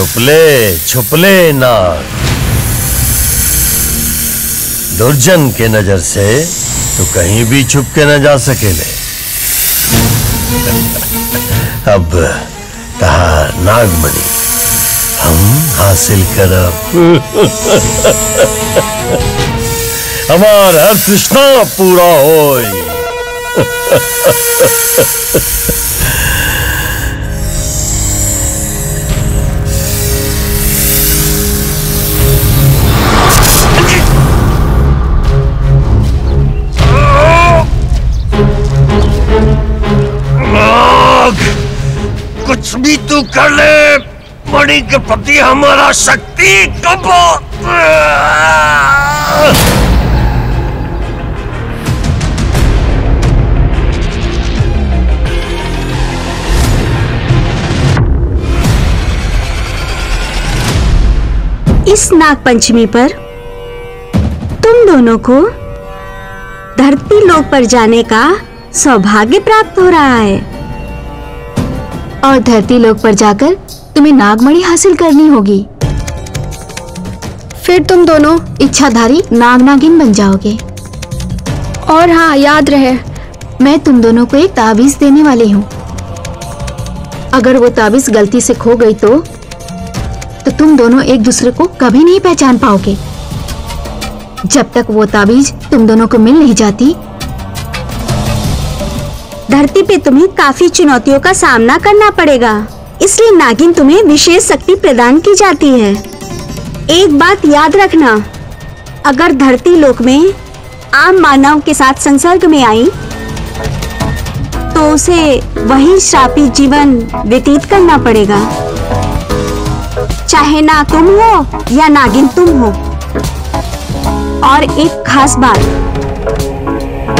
छुपले छुपले नाग दुर्जन के नजर से तो कहीं भी छुप के न जा सकेले अब कहा नागमणि हम हासिल करब हमार हर तृष्णा पूरा होई नाग कुछ भी तू कर ले मणि के प्रति हमारा शक्ति कब इस नाग पंचमी पर तुम दोनों को धरती लोक पर जाने का सौभाग्य प्राप्त हो रहा है और धरती लोक पर जाकर तुम्हें नागमणि हासिल करनी होगी फिर तुम दोनों इच्छाधारी नाग नागिन बन जाओगे और हाँ याद रहे मैं तुम दोनों को एक ताबीज देने वाली हूँ अगर वो ताबीज गलती से खो गई तो तो तुम दोनों एक दूसरे को कभी नहीं पहचान पाओगे जब तक वो ताबीज तुम दोनों को मिल नहीं जाती धरती पे तुम्हें काफी चुनौतियों का सामना करना पड़ेगा इसलिए नागिन तुम्हें विशेष शक्ति प्रदान की जाती है एक बात याद रखना अगर धरती लोक में आम मानव के साथ संसर्ग में आई तो उसे वही श्रापित जीवन व्यतीत करना पड़ेगा चाहे ना तुम हो या नागिन तुम हो और एक खास बात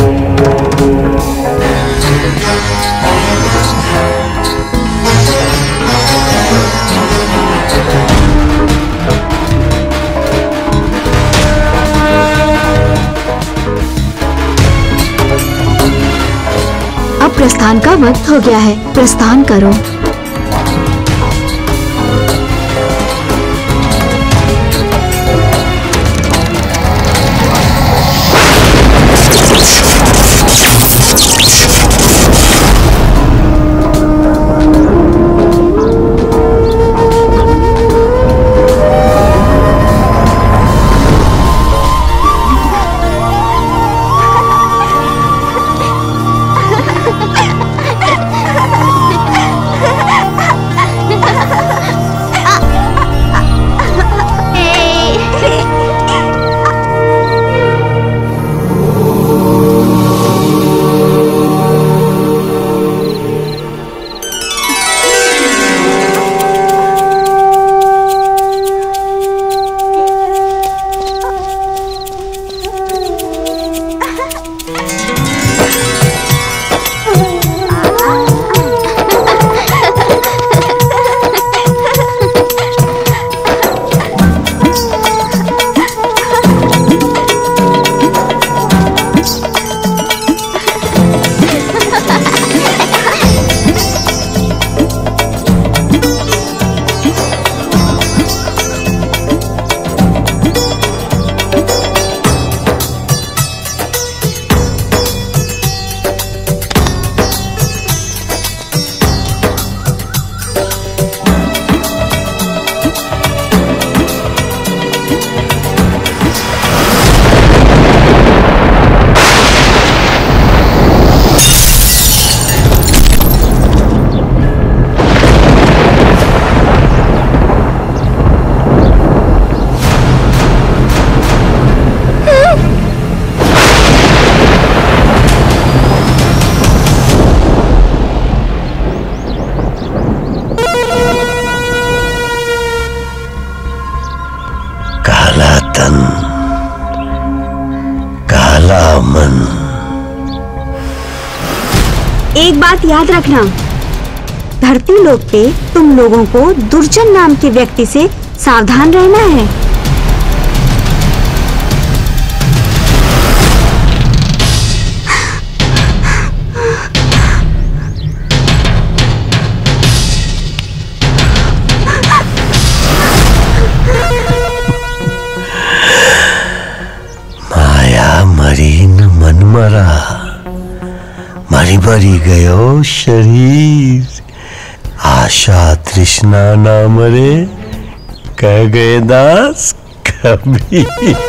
अब प्रस्थान का वक्त हो गया है प्रस्थान करो काला तन काला मन एक बात याद रखना धरती लोक पे तुम लोगों को दुर्जन नाम के व्यक्ति से सावधान रहना है मरा मरी मरी गयो शरीर आशा तृष्णा ना मरे कह गए दास कभी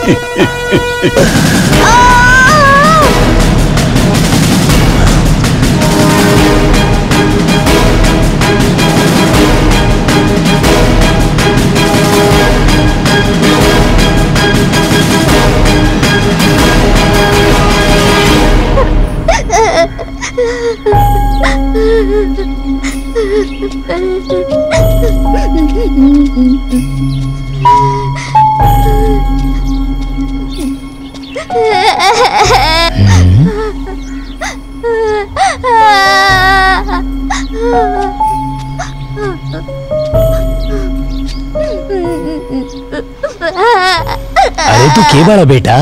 अरे तू के बड़ा बेटा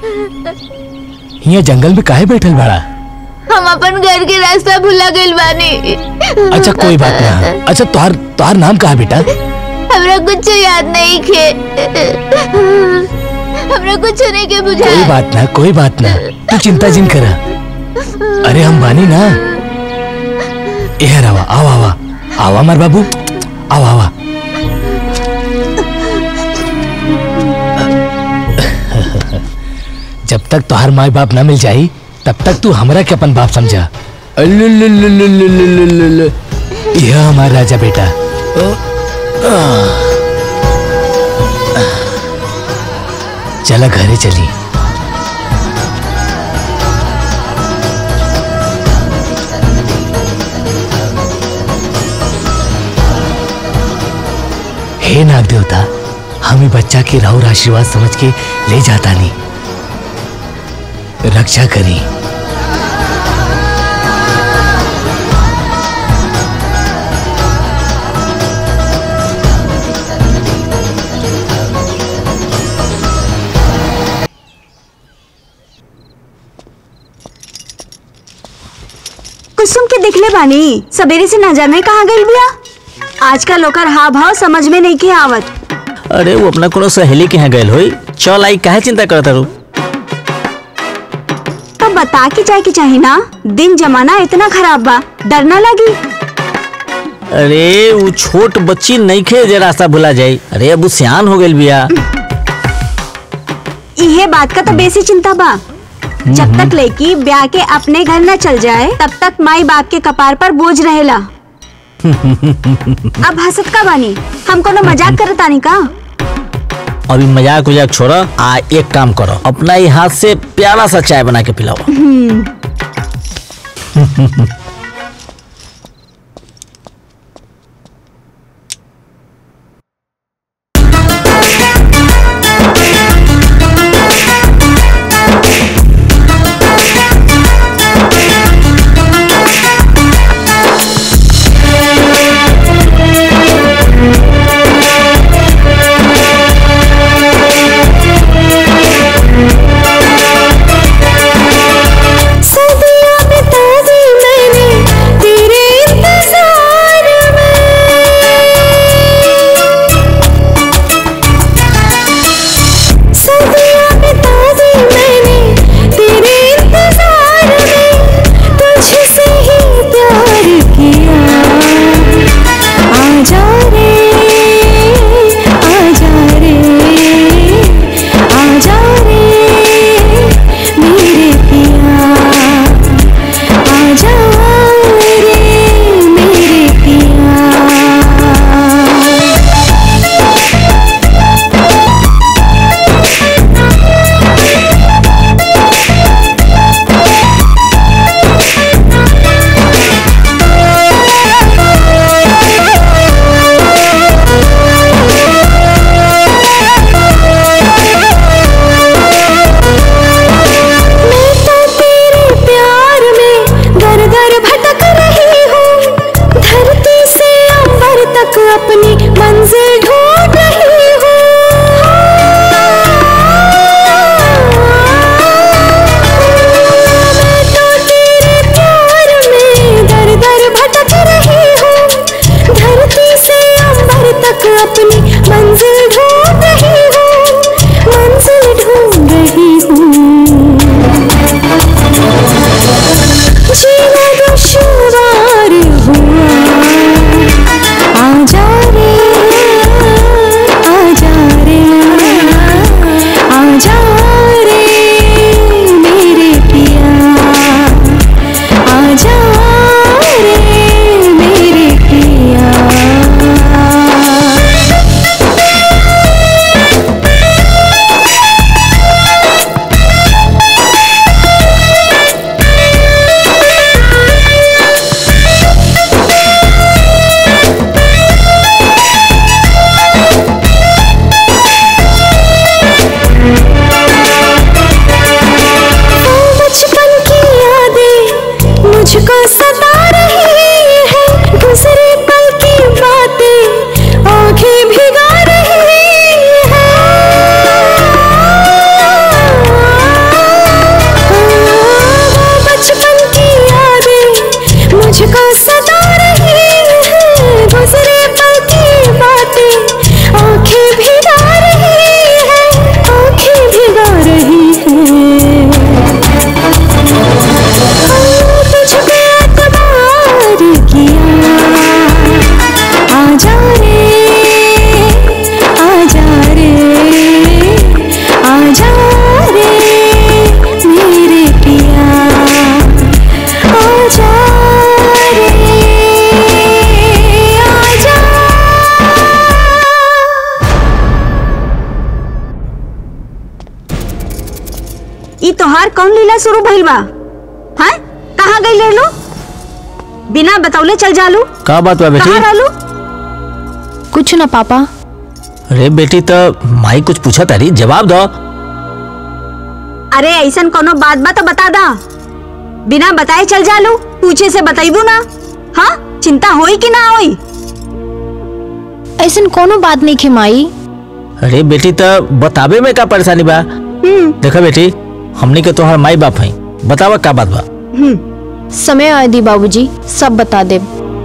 यहाँ जंगल में काहे बैठल बड़ा हम अपन घर के रास्ता भुला गइल बानी अच्छा कोई बात ना अच्छा तोहार तोहार नाम कहा बेटा हमरा कुछ याद नहीं खे हमरा कुछ नहीं के बुझा कोई बात ना कोई बात ना तू चिंता जिन करा अरे हम बानी ना ए रवा आओ आवा आवा मार बाबू आओ आवा जब तक तोहार माई बाप ना मिल जाई तब तक तू हमरा के अपन बाप समझा अल्लुल्लुल्लुल्लुल्लुल्लुल्लुल्लु। यह हमारा राजा बेटा चला घरे चली हे नाग देवता हम ई बच्चा के राहुल आशीर्वाद समझ के ले जाता नहीं रक्षा करी कुसुम के दिखले बानी सवेरे से न जाने कहाँ गई बिया आजकल ओकर हाव भाव समझ में नहीं के आवत अरे वो अपना कोनो सहेली के यहाँ गए होई चल आई काहे चिंता करता रू तो बता के जाए के चाही ना दिन जमाना इतना खराब बा डर ना लगी अरे वो छोट बच्ची नहीं खे जे रास्ता भुला जाई अरे अब वो सियान हो गई बिया इहे बात का तो बेसी चिंता बा जब तक लड़की ब्याह के अपने घर न चल जाए तब तक माई बाप के कपार पर बोझ रहेला अब हंसत का बानी हम कोनो मजाक करत आनी का अभी मजाक उजाक छोड़ा आ एक काम करो अपना ही हाथ से प्यारा सा चाय बना के पिलाओ सदियां बिता दी मैंने ई तोहार कौन लीला शुरू भइल बा हैं कहाँ गई ले लो बिना बतौले चल जालू का बात बा बेटी कहाँ रहलू कुछ ना पापा अरे बेटी तो माई कुछ पूछा तारी जवाब दो अरे ऐसन कोनो बात बा तो बता दा बिना बताए चल जालू पूछे से बताइबू ना हाँ चिंता होई कि ना होई ऐसन कोनो बात नहीं खे माई अरे बेटी तो बतावे में का परेशानी बा देखा बेटी हमनी के तोहर माई बाप है बतावा का बात बा समय आए दी बाबूजी सब बता दे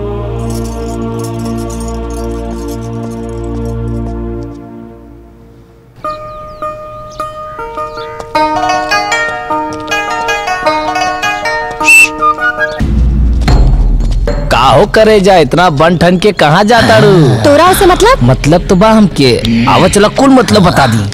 काहो करे जा इतना बन ठन के कहाँ जाता रू तोरा से मतलब मतलब तो बा हमके आवा चला कुल मतलब बता दी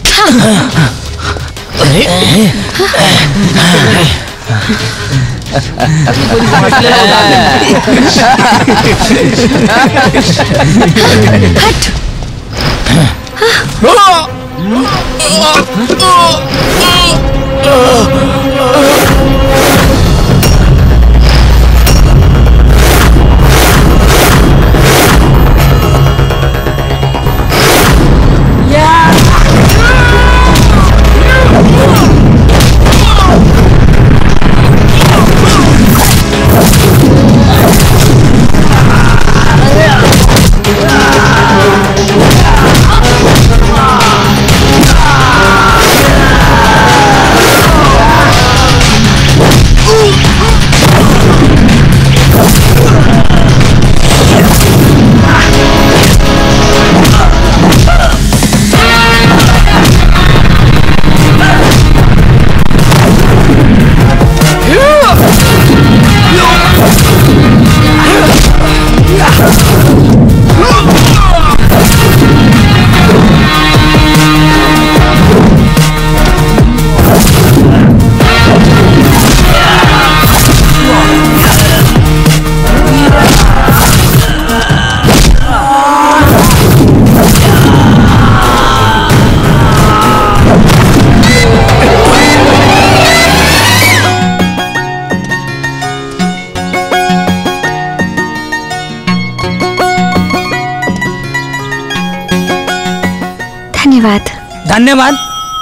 धन्यवाद धन्यवाद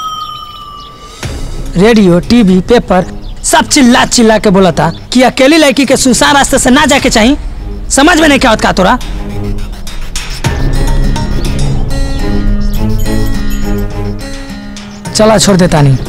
रेडियो टीवी पेपर सब चिल्ला चिल्ला के बोला था कि अकेली लड़की के सुसान रास्ते से ना जाके चाहिए समझ में नहीं क्या होता तोरा चला छोड़ देता नहीं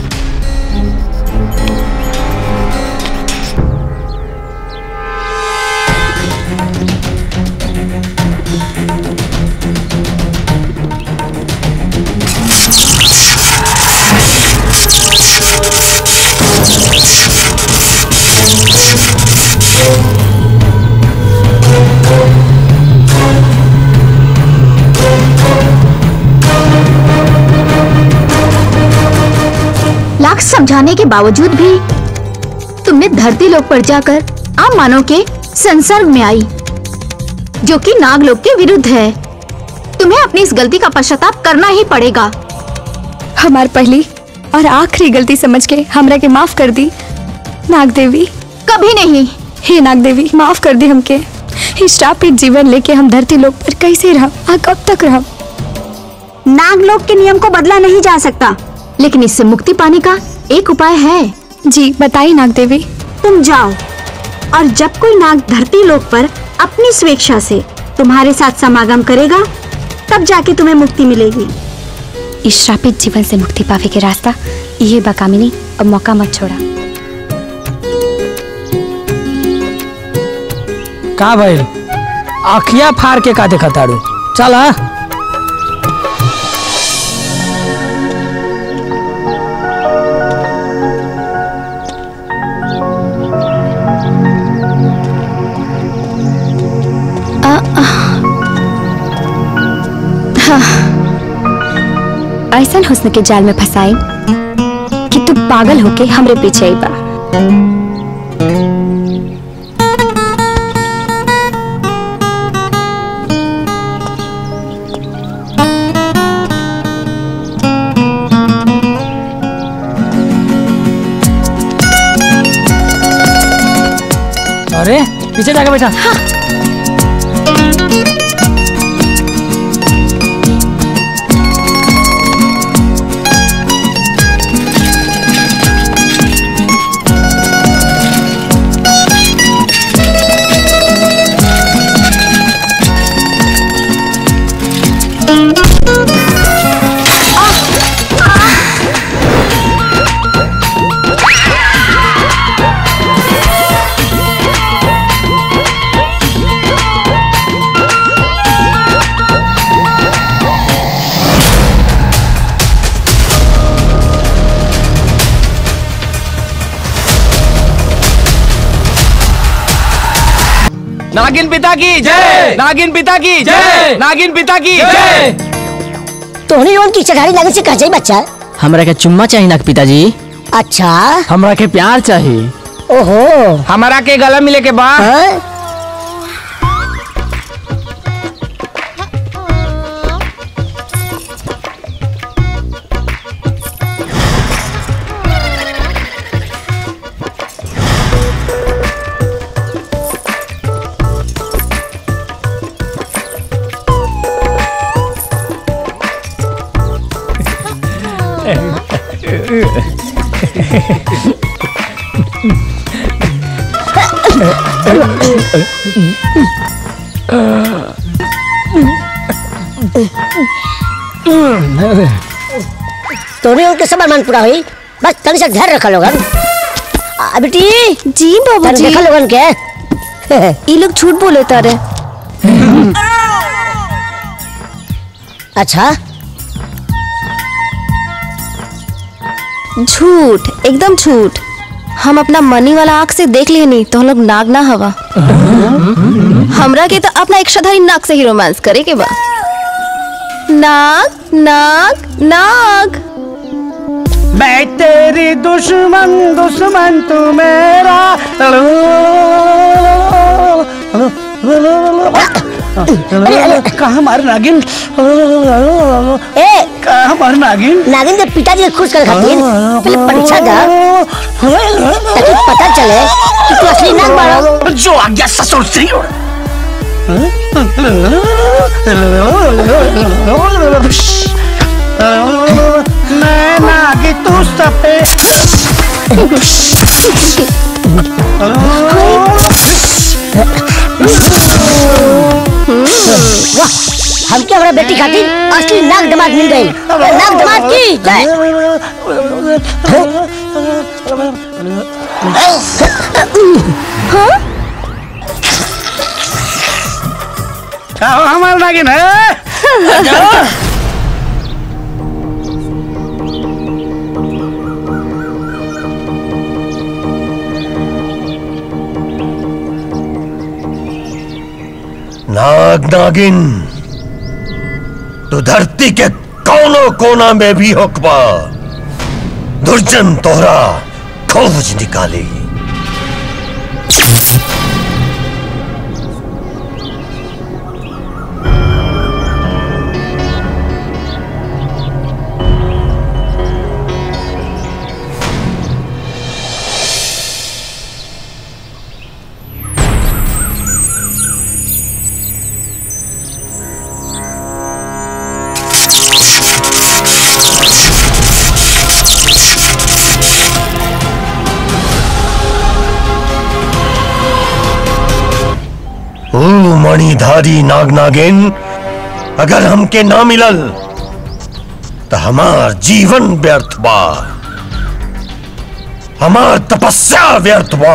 लाख समझाने के बावजूद भी तुमने धरती लोक पर जाकर आम मानव के संसर्ग में आई जो कि नागलोक के विरुद्ध है तुम्हें अपनी इस गलती का पश्चाताप करना ही पड़ेगा हमार पहली और आखिरी गलती समझ के हमरा के माफ कर दी नाग देवी कभी नहीं हे नाग देवी माफ कर दी हमके इस श्रापित जीवन लेके हम धरती लोक पर कैसे रह आ कब तक रह नागलोक के नियम को बदला नहीं जा सकता लेकिन इससे मुक्ति पाने का एक उपाय है जी बताइए नाग देवी तुम जाओ और जब कोई नाग धरती लोक पर अपनी स्वेच्छा से तुम्हारे साथ समागम करेगा तब जाके तुम्हें मुक्ति मिलेगी इस श्रापित जीवन से मुक्ति पावे के रास्ता ये बकामिनी अब मौका मत छोड़ा का भाई आखिया फाड़ के का देखा ताड़ू चल हाँ ऐसा हुस्न के जाल में फंसाई कि तू पागल होके हमरे पीछे आई बा अरे पीछे जाके बैठा नागिन पिता की जय नागिन पिता की जय नागिन पिता की जय तोहनी लोगन की चढ़ाई लगे से कह जाई बच्चा हमरा के चुम्मा चाहिए ना पिताजी अच्छा हमरा के प्यार चाहिए ओहो हमारा के गला मिले के बाद हाँ? तोहनी लोगन के सब अरमान पूरा हुई बस तनी से ध्यान रखा लोगन आ, बेटी जी तनी बाबूजी देखा लोगन के ये लोग झूठ बोले तारे अच्छा झूठ एकदम झूठ हम अपना मनी वाला आंख से देख लेनी तो हम लोग नाग ना हवा हमरा के तो अपना इच्छाधारी नाग से ही रोमांस करे के बा नाग नाग नाग मैं तेरी दुश्मन दुश्मन तू मेरा कहा मार नागिन ए कहा मार नागिन नागिन के पिताजी के खुश कर खातिर पहले परीक्षा दा ताकि पता चले कि तू असली नाग बाड़ा जो आज्ञा ससुर श्री मैं नागी तू सपे वाह हमके हमारा बेटी खातिर असली नाग दमाद मिल गई नाग दमाद की जय हमारा नागिन है नाग नागिन तो धरती के कोनों कोना में भी होकबा दुर्जन तोहरा खोज निकाली ओ मणिधारी नाग नागिन अगर हमके ना मिलल तो हमार जीवन व्यर्थ बा हमार तपस्या व्यर्थ बा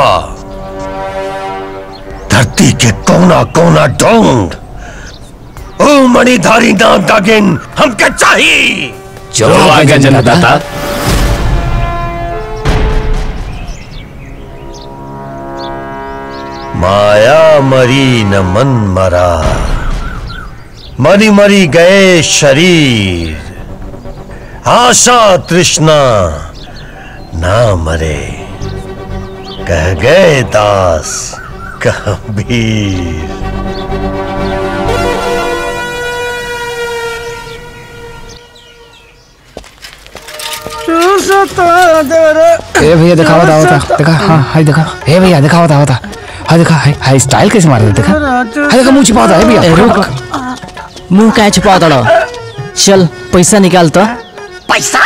धरती के कोना कोना ढूंढ ओ मणिधारी नाग नागिन हमके चाहिए जो आज्ञा जन्मदाता माया मरी न मन मरा मरी मरी गए शरीर आशा तृष्णा ना मरे कह गए दास कबीर ए भैया दिखावा था होता देखा हाँ हाय देखा ए भैया दिखावा था होता हाँ देखा हाय हाय स्टाइल कैसे मार रहा है, देखा हाँ देखा मुंह छिपा होता है भैया रुक मुंह क्या छुपा दड़ो चल पैसा निकाल तो पैसा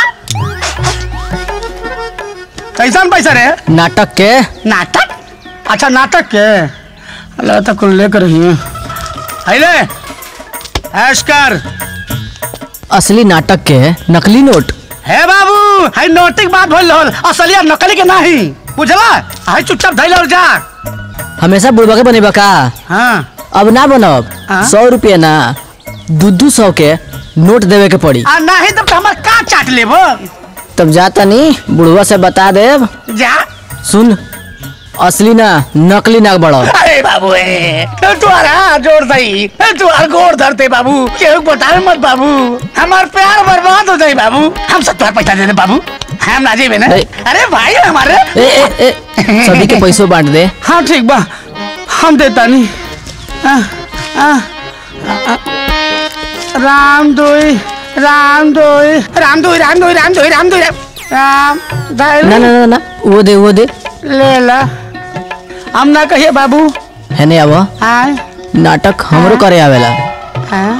कैसा पैसा रे नाटक के नाटक अच्छा नाटक के अल्लाह तक कुल लेकर ही है ले ऐश कर असली नाटक के नकली नोट हे बाबू हाय नोटिक बात भइल होल असली और नकली के नहीं बुझला हाय चुपचाप धइल और जा हमेशा बुढ़वा के बनेबा का हाँ अब ना बनब हाँ? सौ रुपया ना दू दू सौ के नोट देवे के पड़ी आ नहीं तब तो हमार का चाट लेबो तब जाता नहीं बुढ़वा से बता देब जा सुन असली ना नकली ना बड़ो अरे बाबू ए तुम्हारा जोर दई तुम्हार गोर धरते बाबू केहू बतावे मत बाबू हमार प्यार बर्बाद हो जाई बाबू हम सब तुम्हार पैसा दे दे बाबू हम ना जेबे ना ए। अरे भाई हमारे ए ए ए सभी के पैसों बांट दे हाँ ठीक बा हम देता नहीं आ, आ, आ, राम दोई राम दोई राम दोई राम दोई राम दोई राम दोई राम दाई ना ना ना ना वो दे वो दे ले ला हम ना कहिए बाबू है नहीं आवा हाँ नाटक हमरो करे आवेला हाँ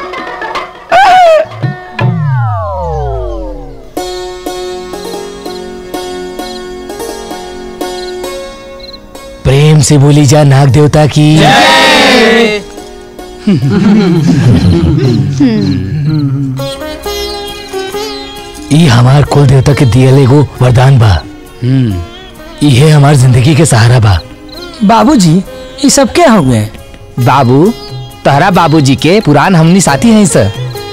प्रेम से बोली जा नाग देवता की ई हमार कुल देवता के दियल एगो वरदान बा इहे हमार जिंदगी के सहारा बा बाबूजी ये सब क्या हो गए बाबू तहरा बाबूजी के पुरान हमनी साथी हैं सर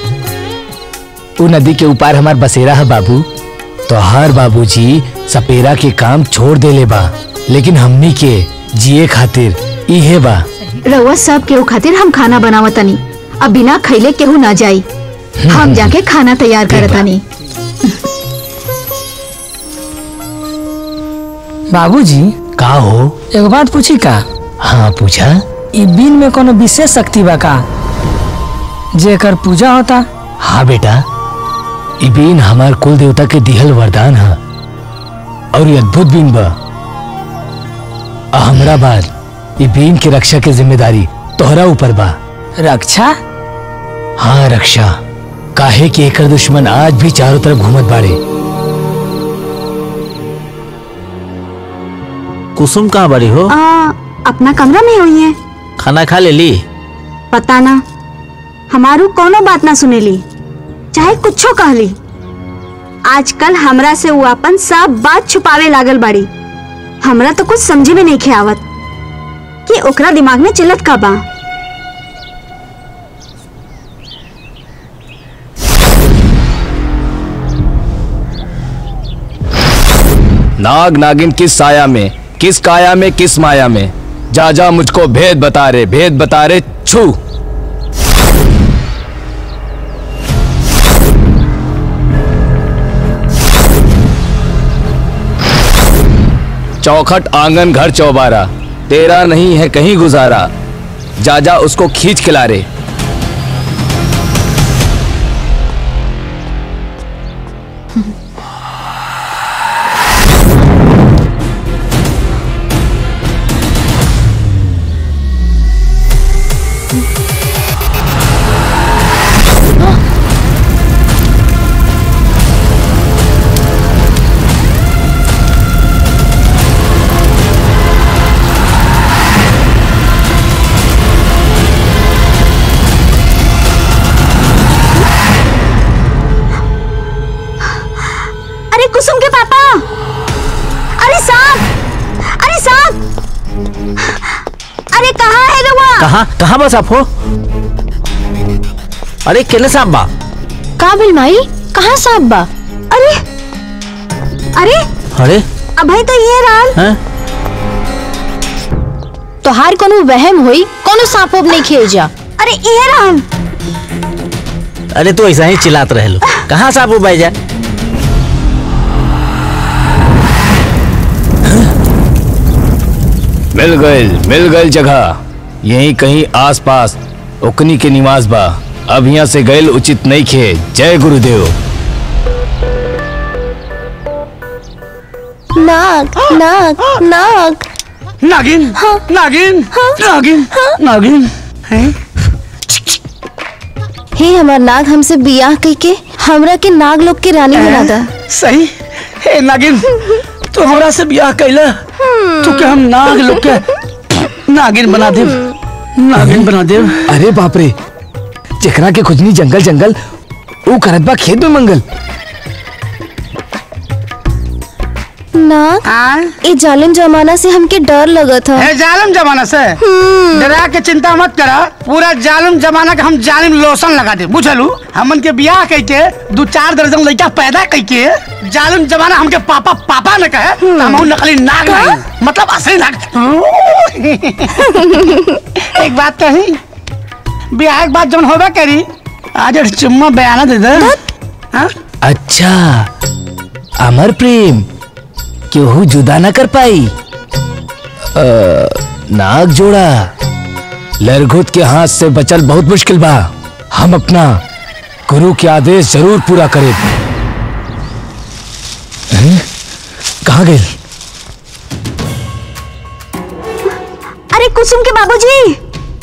उ नदी के ऊपर हमार बसेरा है बाबू तो हर बाबूजी सपेरा के काम छोड़ देले बा लेकिन हमनी के जिए खातिर इहे बा रउआ सब केहू खातिर हम खाना बनावतनी अब बिना खैले केहू ना जाई हम जाके खाना तैयार करतनी बाबूजी का हो एगो बात पूछी का हाँ पूछा ई बीन में कोनो विशेष शक्ति बा का जेकर पूजा होता हाँ बेटा ई बीन हमार कुल देवता के दिहल वरदान है और ये अद्भुत बीन बा आ हमरा बाद ई बीन की रक्षा के जिम्मेदारी तोहरा ऊपर बा रक्षा हाँ रक्षा काहे कि एकर दुश्मन आज भी चारों तरफ घूमत बाड़े कुसुम कहाँ बड़ी हो आ, अपना कमरा में हुई है खाना खा ले ली पता ना हमारू कोनो बात ना सुनेली चाहे कुछो कहली आजकल हमरा से वो अपन सब बात छुपावे लागल बाड़ी हमरा तो कुछ समझे में नहीं खे आवत कि ओकरा दिमाग में चिल्लत का बा नाग नागिन किस साया में किस काया में किस माया में जा जा मुझको भेद बता रे भेद बता रे छू चौखट आंगन घर चौबारा तेरा नहीं है कहीं गुजारा जा जा उसको खींच खिला रे अरे कुसुम के पापा अरे सांप अरे सांप अरे कहाँ है रउआ कहाँ कहाँ बस आप हो अरे केले साहब बा का बिल माई कहाँ सांप बा अरे अरे अरे अभय तो ये रहल हैं तोहार कोनो वहम होई कोनो सांप उप नहीं खेल जा अरे ये रहल अरे तू ऐसा ही चिल्लात रहे लो कहाँ साहब वो भाई जा मिल गए मिल गए जगह यहीं कहीं आसपास ओकनी के निवास बा अब यहाँ से गैल उचित नहीं खे जय गुरुदेव नाग नाग नाग नागिन नागिन नागिन नागिन हैं? हे हमार नाग हमसे बियाह कई के हमरा के नाग लोग के रानी बना दा सही हे नागिन तू हमरा से ब्याह कैला तू के हम नाग लोग के नागिन बना दे नागिन बना दे अरे बाप रे जेकरा के खुजनी जंगल जंगल ऊ करत बा खेत में मंगल नाग ए जालिम जमाना से हमके डर लगत था है जालिम जमाना से डरा के चिंता मत करा पूरा जालिम जमाना के हम जालिम लोशन लगा दे बुझलू हमन के बियाह कई के दो चार दर्जन लड़का पैदा कई के जालिम जमाना हमके पापा पापा ने कहे तो हम हूं नकली नाग नहीं मतलब असली नाग एक बात कही बियाह के बाद जब होबे करी आज एक चुम्मा बयाना दे दे हाँ? अच्छा अमर प्रेम केहू जुदा ना कर पाई अ, नाग जोड़ा लरघुत के हाथ से बचल बहुत मुश्किल बा हम अपना गुरु के आदेश जरूर पूरा करें हैं? कहाँ गए अरे कुसुम के बाबूजी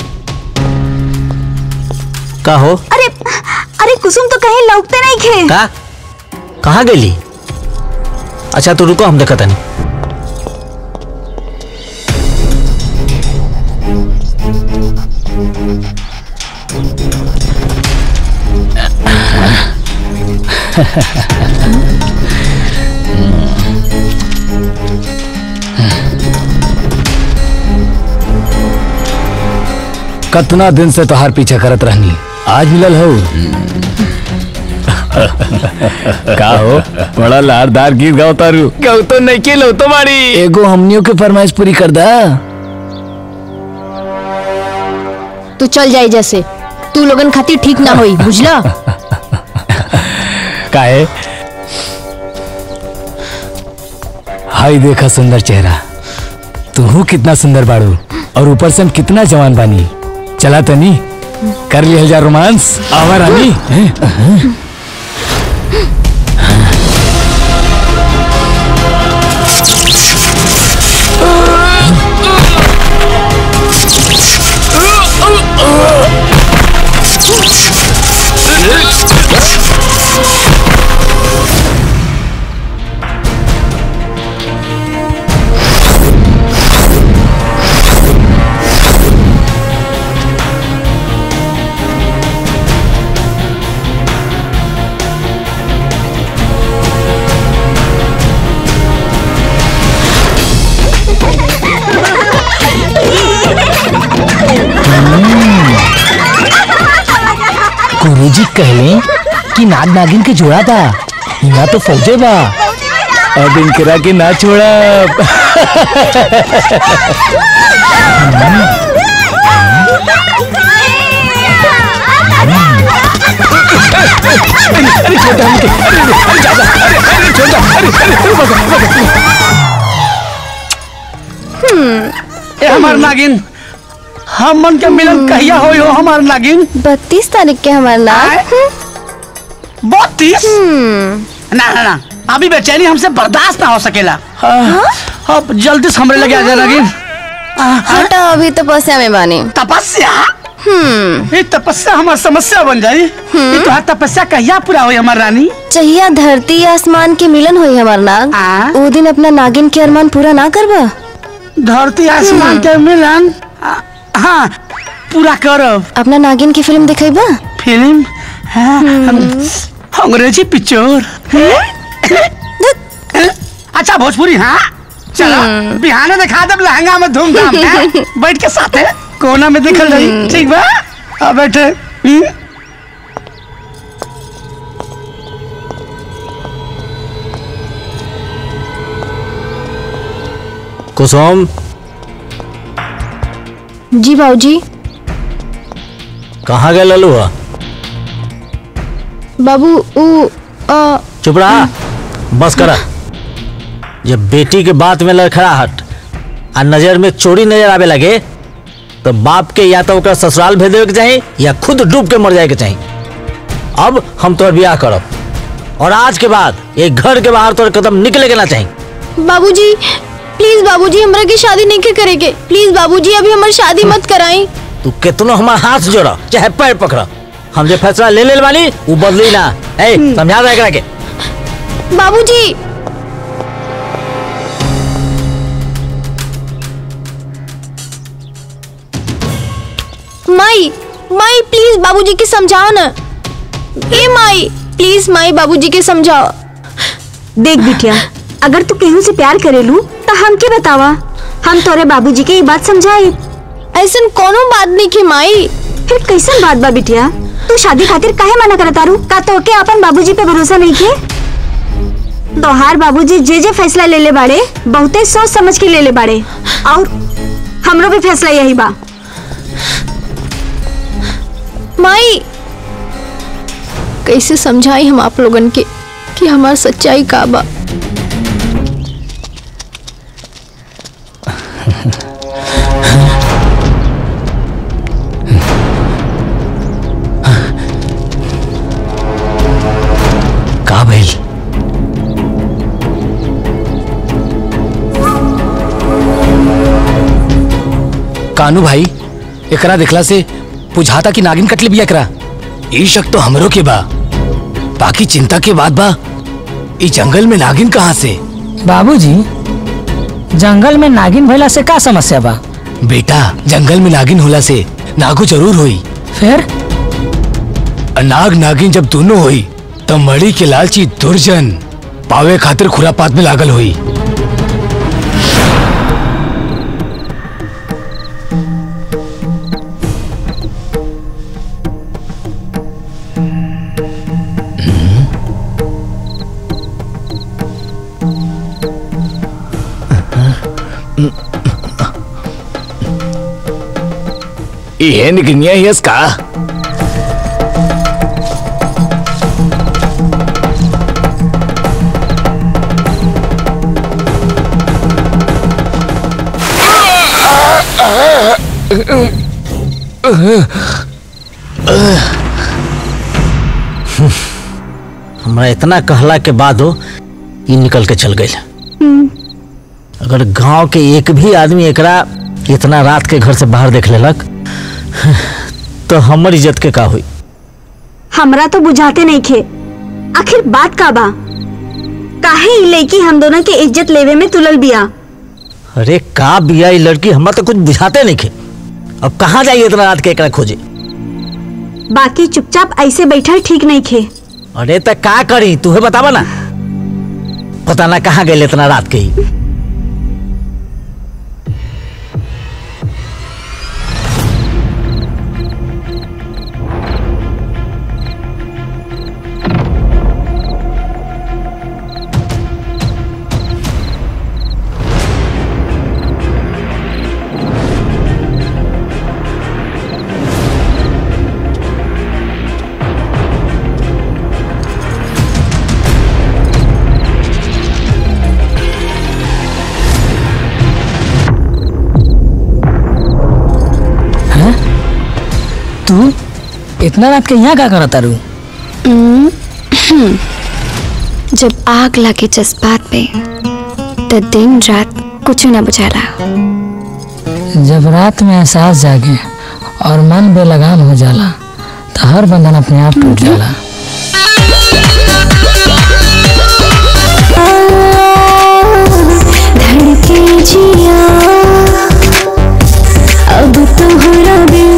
का हो अरे अरे कुसुम तो कहीं लौटते नहीं खे का कहाँ गेली अच्छा तो रुको हम देखा तनी कतना दिन से तोहार पीछे करत रहनी आज मिलल हो का हो बड़ा लारदार गीत गाओ तारू गाओ तो नहीं के लो तुम्हारी एगो हमनियों के फरमाइश पूरी कर दा तू चल जाए जैसे तू लोगन खातिर ठीक ना होई बुझला काहे हाय देखा सुंदर चेहरा तू कितना सुंदर बाड़ू और ऊपर से हम कितना जवान बानी चला तनी कर लिया जा रोमांस आवा रानी हैं? गुरुजी कहले कि नाग नागिन के जोड़ा था यहाँ तो फौजे बा अब इनकरा के ना छोड़ा ए हमार नागिन हम मन के मिलन कहिया होई हो हमार नागिन बत्तीस तारीख के हमार नाग बत्तीस ना ना ना अभी बेचैनी हमसे बर्दाश्त ना हो सकेला अब जल्दी से हमरे लगे आ जा नागिन हटा अभी तपस्या में बानी तपस्या ये तपस्या हमार समस्या बन जाई ये तो तपस्या कहिया पूरा होई हमार रानी चाहिए धरती आसमान के मिलन होई हमार नाग वो दिन अपना नागिन के अरमान पूरा ना करबा धरती आसमान के मिलन आ, हाँ पूरा करब अपना नागिन की फिल्म दिखेबा फिल्म हाँ, हम- अंग्रेजी पिक्चर अच्छा भोजपुरी हाँ चलो बिहाने दिखा दब लहंगा में धूमधाम हैं? बैठ के साथे कोना में दिखल रही ठीक बा अब बैठे हम्म? कुसुम जी बाबूजी कहाँ गए ललू हुआ बाबू ऊ अ, चुप रहा बस करा जब बेटी के बात में लड़खड़ाहट आ नजर में चोरी नजर आवे लगे तो बाप के या तो ओकरा ससुराल भेज देवे के चाही या खुद डूब के मर जाए के चाही अब हम तोर ब्याह करब और आज के बाद एक घर के बाहर तोर कदम निकले के ना चाही बाबूजी प्लीज बाबूजी हमरा की शादी नहीं के करेगे प्लीज बाबूजी अभी हमारी शादी मत कराई तू कितनो हमार हाथ जोड़ा चाहे पैर पकड़ा हम जो फैसला ले ले बानी वो बदली ना ए समझा दे एकरा के बाबूजी माई माई प्लीज बाबूजी के समझाओ ना ए माई प्लीज माई बाबूजी के समझाओ देख बिटिया अगर तू केहू से प्यार करेलू तो हमके बतावा हम तोरे बाबूजी के ये बात समझाई ऐसन कोनो बात नहीं की माई फिर कैसन बात बा बिटिया तू शादी खातिर काहे मना करत तारू का तो के अपन बाबूजी पे भरोसा नहीं के तोहार बाबूजी जे जे फैसला ले ले बाड़े बहुते सोच समझ के ले ले बाड़े और हमरो भी फैसला यही बा माई कैसे समझाई हम आप लोगन के कि हमार सच्चाई का बा का भइल कानू भाई एकरा देखला से बुझाता कि नागिन कटले बिया एकरा ई शक तो हमरो के बा बाकी चिंता के बात बा ई जंगल में नागिन कहाँ से बाबूजी जंगल में नागिन भइला से का समस्या बा बेटा जंगल में नागिन होला से नागो जरूर होई फिर नाग नागिन जब दोनों होई तब मड़ी के लालची दुर्जन पावे खातिर खुरापात में लागल हुई ये निकनिया ही का हमरा इतना कहला के बाद हो ये निकल के चल गई अगर गांव के एक भी आदमी एकरा इतना रात के घर से बाहर देख लेलक तो हमर इज्जत के का हुई हमरा तो बुझाते नहीं खे आखिर बात का बा काहे ई लड़की हम दोनों के इज्जत लेवे में तुलल बिया अरे का बिया ये लड़की हमरा तो कुछ बुझाते नहीं खे अब कहाँ जाइए इतना रात के एकरा खोजे बाकी चुपचाप ऐसे बैठल ठीक नहीं खे अरे तो का करी तुहे बतावा ना पता ना कहाँ गए इतना रात के ही तू इतना रात के यहाँ का करता रू जब आग लगे जज्बात पे तो दिन रात कुछ ना बुझाला जब रात में एहसास जागे और मन बेलगाम हो जाला तो हर बंधन अपने आप टूट जाला धड़के जिया अब तुम्हारा बिन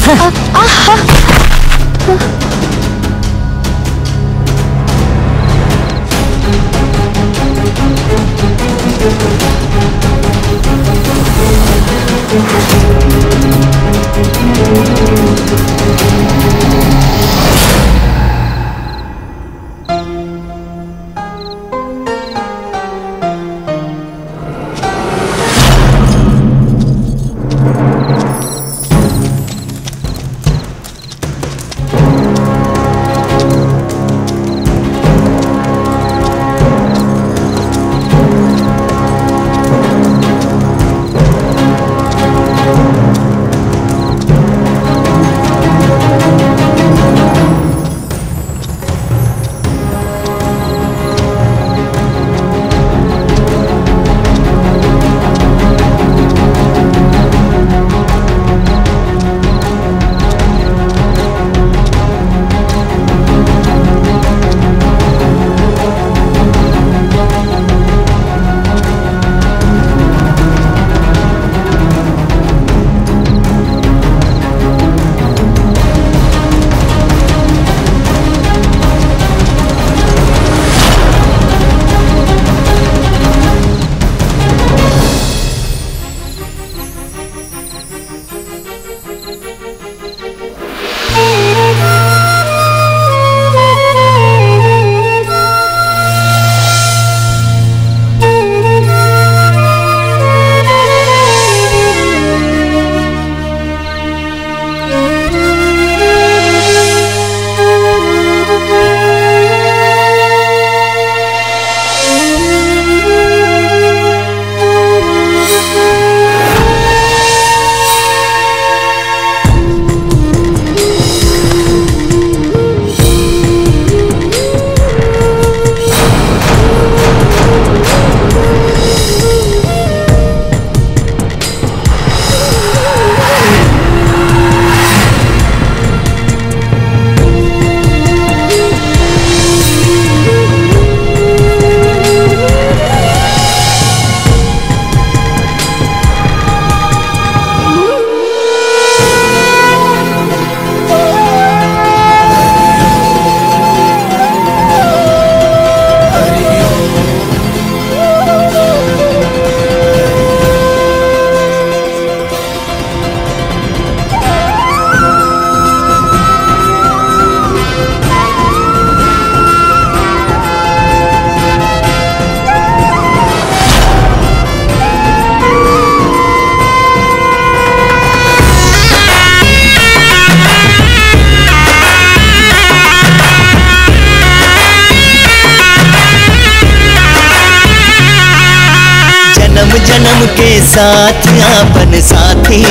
जन्म जन्म के साथ अपन साथी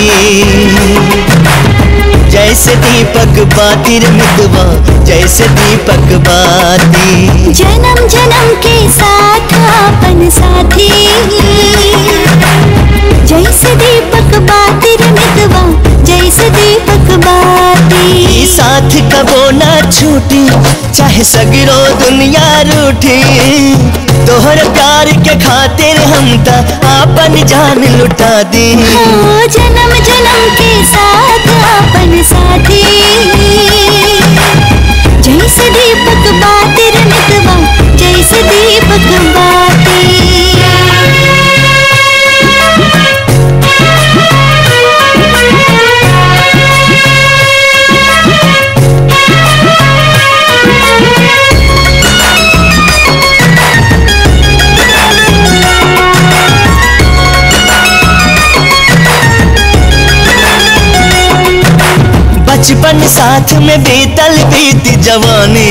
जैसे दीपक बाती रे मितवा जैसे दीपक बाती जन्म जन्म के साथ अपन साथी जैसे दीपक बाती रे मितवा जैसे दीपक बाती ई साथ कबो ना छूटी चाहे सगरो दुनिया रूठी तोहर प्यार के खातिर हम त आपन जान लुटा दी ओ जन्म जन्म के साथ अपन साथी जैसे दीपक बाती रे मितवा जैसे दीपक बचपन साथ में बीतल बीत जवानी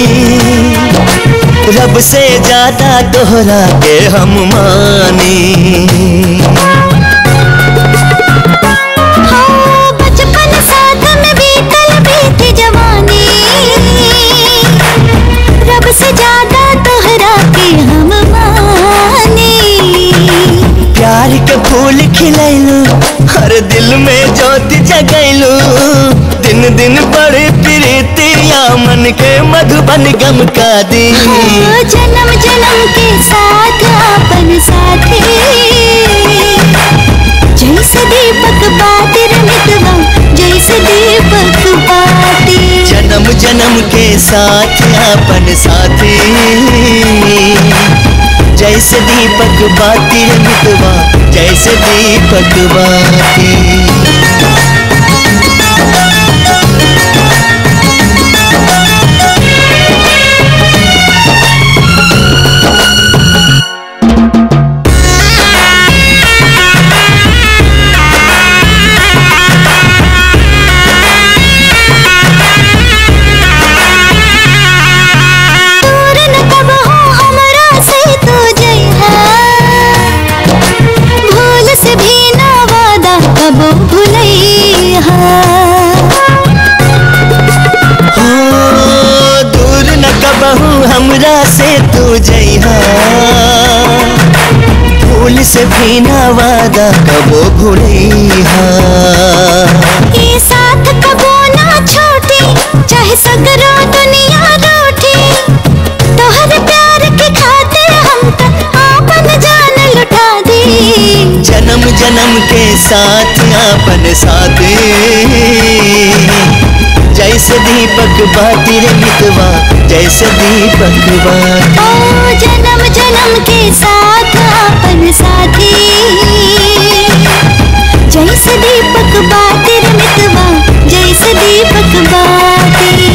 रब से ज्यादा दोहरा के हम मानी हाँ, बचपन साथ में बीतल बीती जवानी रब से ज्यादा तोहरा के हम मानी प्यार के फूल खिलैलू हर दिल में ज्योति जगैलू दिन दिन बड़े प्रीतिया मन के मधुबन गम का दी हाँ, जन्म जन्म के साथ अपन साथी जैसे दीपक बातिर मितवा जैसे दीप जन्म जन्म के साथ अपन साथी जैसे दीपक बाती रे मितवा जैसे दीपक बाती दूर न कब हो हमरा से तू जइहा भूल से भी ना वादा कब भुलैहा हो दूर न कबहू हमरा से तू जइहा भूल से भी ना वादा कबो भूलैहा ये साथ कबो ना छोटी चाहे सगरो दुनिया रूठी तोहर प्यार के खातिर हम तक आपन जान लुटा दी जन्म जन्म के साथ अपन साथी जैसे दीपक बाती रे मितवा जैसे दीपक बाती ओ जन्म जन्म के साथ अपन साथी जैसे दीपक बाती रे मितवा जैसे दीपक बाती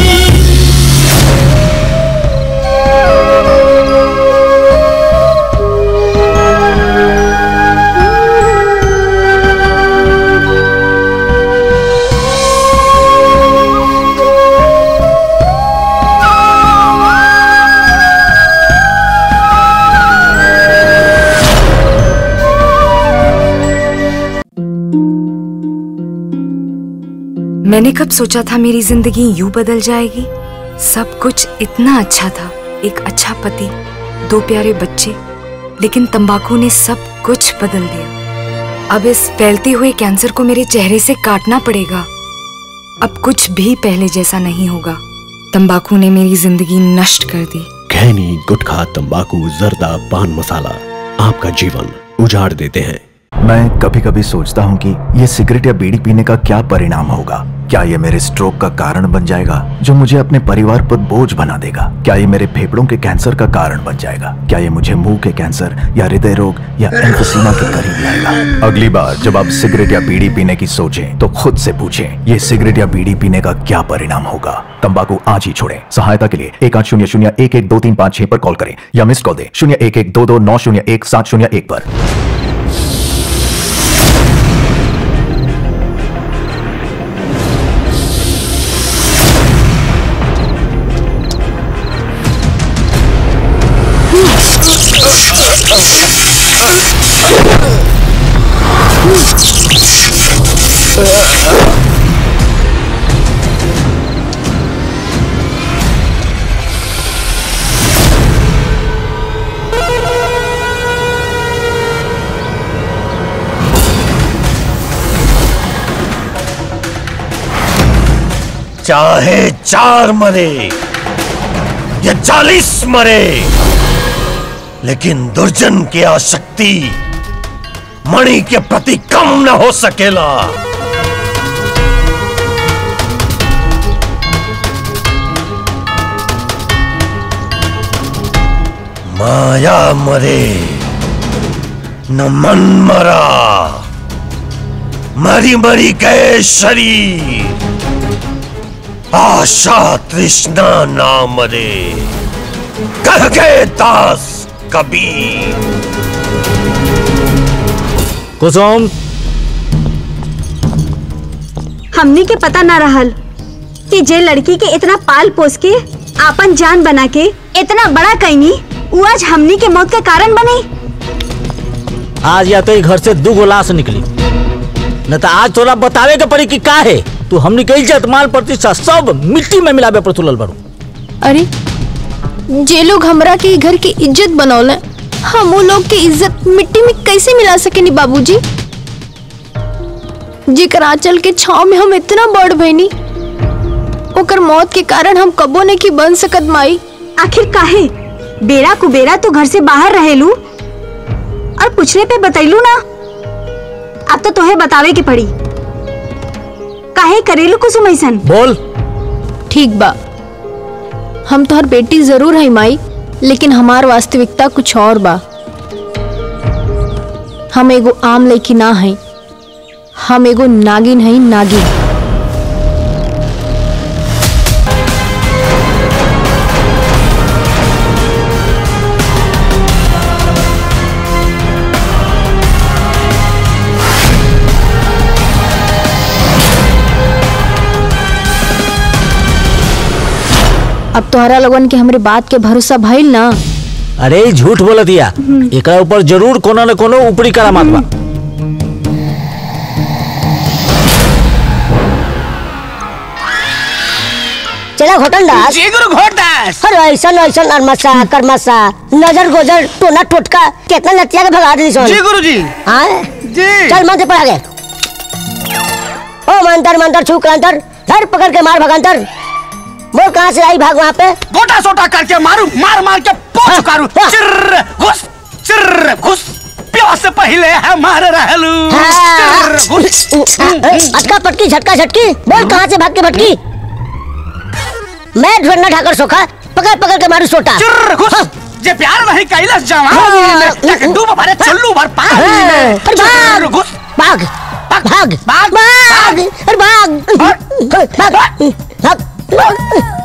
मैंने कब सोचा था मेरी जिंदगी यूं बदल जाएगी सब कुछ इतना अच्छा था एक अच्छा पति दो प्यारे बच्चे लेकिन तंबाकू ने सब कुछ बदल दिया अब इस फैलते हुए कैंसर को मेरे चेहरे से काटना पड़ेगा अब कुछ भी पहले जैसा नहीं होगा तंबाकू ने मेरी जिंदगी नष्ट कर दी खैनी गुटखा तंबाकू जर्दा पान मसाला आपका जीवन उजाड़ देते हैं मैं कभी कभी सोचता हूँ कि ये सिगरेट या बीड़ी पीने का क्या परिणाम होगा क्या ये मेरे स्ट्रोक का कारण बन जाएगा जो मुझे अपने परिवार पर बोझ बना देगा क्या ये मेरे फेफड़ों के कैंसर का कारण बन जाएगा क्या ये मुझे मुंह के कैंसर या हृदय रोग या एम्फोसीमा के करीब लाएगा अगली बार जब आप सिगरेट या बीड़ी पीने की सोचें तो खुद से पूछें ये सिगरेट या बीड़ी पीने का क्या परिणाम होगा तंबाकू आज ही छोड़ें सहायता के लिए एक आठ शून्य शून्य एक एक दो तीन पाँच छह पर कॉल करें या मिस कॉल दें शून्य एक एक दो दो नौ शून्य एक सात शून्य एक पर चाहे चार मरे या चालीस मरे लेकिन दुर्जन की आसक्ति मणि के प्रति कम न हो सकेला माया मरे न मन मरा मरी मरी गए शरीर आशा तृष्णा ना मरे कह गए दास कबीर कुसुम हमनी के पता ना रहल कि जे लड़की के इतना पाल पोस के आपन जान बना के इतना बड़ा कैनी वो आज हमनी के मौत के कारण बनी आज या तो ई घर से दू गो लाश निकली न तो आज तोरा बतावे के पड़ी कि का है तू हमनी के इज्जत मान प्रतिष्ठा सब मिट्टी में मिलावे पर तुलल बड़ू अरे जे लोग हमरा के ई घर की इज्जत बनौले हम वो लोग के इज्जत मिट्टी में कैसे मिला सकेनी बाबूजी जेकर आंचल के छाव में हम इतना बढ़ भइनी ओकर मौत के कारण हम कबो नहीं की बन सकत माई आखिर काहे बेरा कुबेरा तो घर से बाहर रहेलू और पूछने पे बतैलू ना अब तो तोहे बतावे के पड़ी काहे करेलू कुसुम ऐसन बोल ठीक बा हम तोहर बेटी जरूर है माई लेकिन हमार वास्तविकता कुछ और बा हम एगो आम लड़की ना है हम एगो नागिन है नागिन अब तोहरा लोगन के हमरे बात के भरोसा भइल ना अरे ई झूठ बोल दिया एकरा ऊपर जरूर कोनो न कोनो ऊपरी करामात बा चला घोटन दास जी गुरु घोटदास अरे ऐसा ऐसा नरमसा करमसा नजर गोजर टोना टोटका कितना लतिया के भगा दी सोन जी गुरु जी हाँ जी चल मंत्र पढ़ा गए ओ मंतर मंतर छू अंतर धर पकड़ के मार भगंतर बोल कहाँ से आई भाग वहाँ पे गोटा सोटा करके मारू मार मार के पोछ कारू चिर्र घुस चिर्र घुस प्यास से पहले हमारे रहलू चिर्र घुस अटका पटकी झटका झटकी बोल कहाँ से भाग के भटकी मैं ढूंढना ठाकर सोखा पकड़ पकड़ के मारू सोटा चिर्र घुस जे प्यार नहीं कैलस जवान तक डूब भरे चुल्लू भर पार अरे चिर्र भाग घुस भाग भाग भाग भाग अरे भाग भाग भाग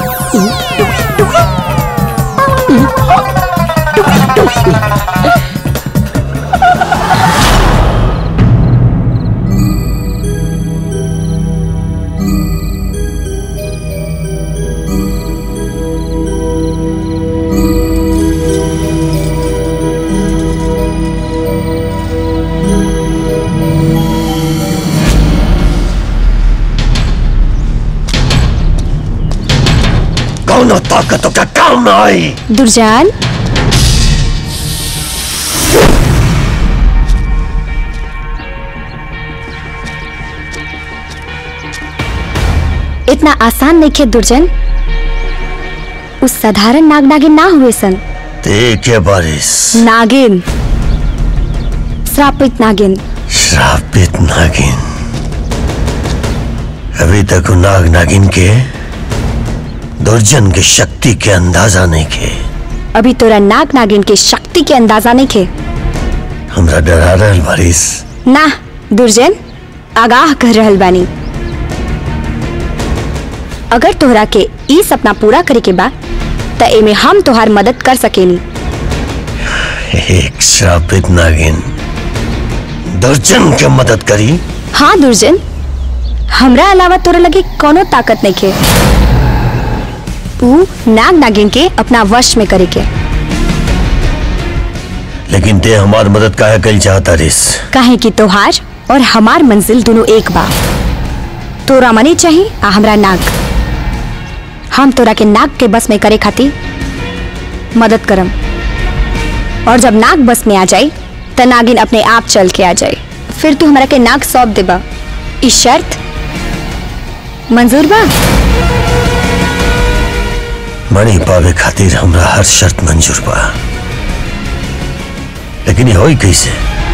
कौन ताकतों का काम ना आई दुर्जान इतना आसान नहीं खे दुर्जन उस साधारण नाग नागिन ना हुए सन देखिए बारिश नागिन श्रापित नागिन श्रापित नागिन अभी तक वो नाग नागिन के दुर्जन की शक्ति के अंदाजा नहीं के अभी तोरा नाग नागिन के शक्ति के अंदाजा नहीं खे हमरा डरा रहल बारिश ना दुर्जन आगाह कर रहल बानी अगर तोहरा के ई सपना पूरा करे के बा त एमे हम तोहार मदद कर सकेनी एक श्रापित नागिन दुर्जन के मदद करी हाँ दुर्जन हमरा अलावा तोरा लगे कोनो ताकत नहीं खे ऊ नाग नागिन के अपना वश में करे के लेकिन ते हमार मदद काहे कल चाहता रिस काहे कि तोहार और हमार मंजिल दोनों एक बा तोरा मनी चाहिए आ हमरा नाग हम तोरा के नाग के बस में करे खातिर मदद करम और जब नाग बस में आ जाए त नागिन अपने आप चल के आ जाए फिर तू हमरा के नाग सौंप देबा ई शर्त मंजूर बा मणि पावे खातिर हमरा हर शर्त मंजूर बा लेकिन ये होई कैसे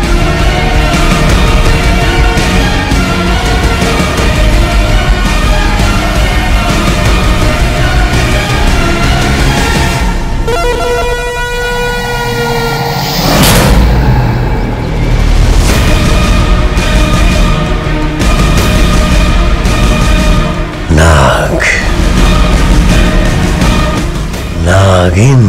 नाग नागिन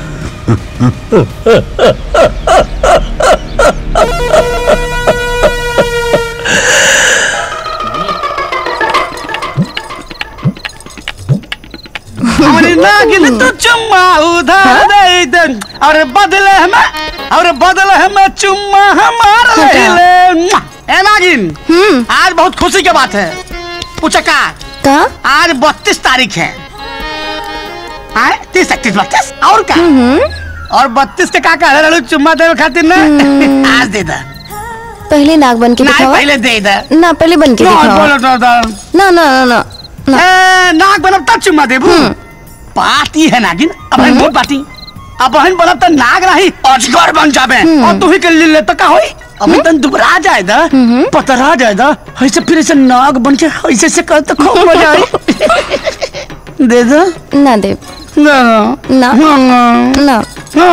हमारी नागिन तो चुम्मा उधार दे दे और बदले हमें और बदले हमें चुम्मा हमारा ले ले ए नागिन आज बहुत खुशी की बात है पूछका का आज बत्तीस तारीख है आए तीस इकतीस बत्तीस और का और बत्तीस के का कह रहे हो चुम्मा दे खातिर ना आज दे दे पहले नाग बन के ना दिखावा पहले दे दे ना पहले बन के ना, दिखावा बोलो तो तो। ना ना ना ना ए, नाग बनब तब चुम्मा देबू पाती है नागिन अब हम बहुत पाती अब बहन बनब त नाग रही अजगर बन जाबे और तू ही के ले ले त का होई अब तन दुबरा जाए दा पतरा जाए दा ऐसे फिर ऐसे नाग बन के ऐसे से कर तो खूब मजा आई दे दो ना दे ना ना ना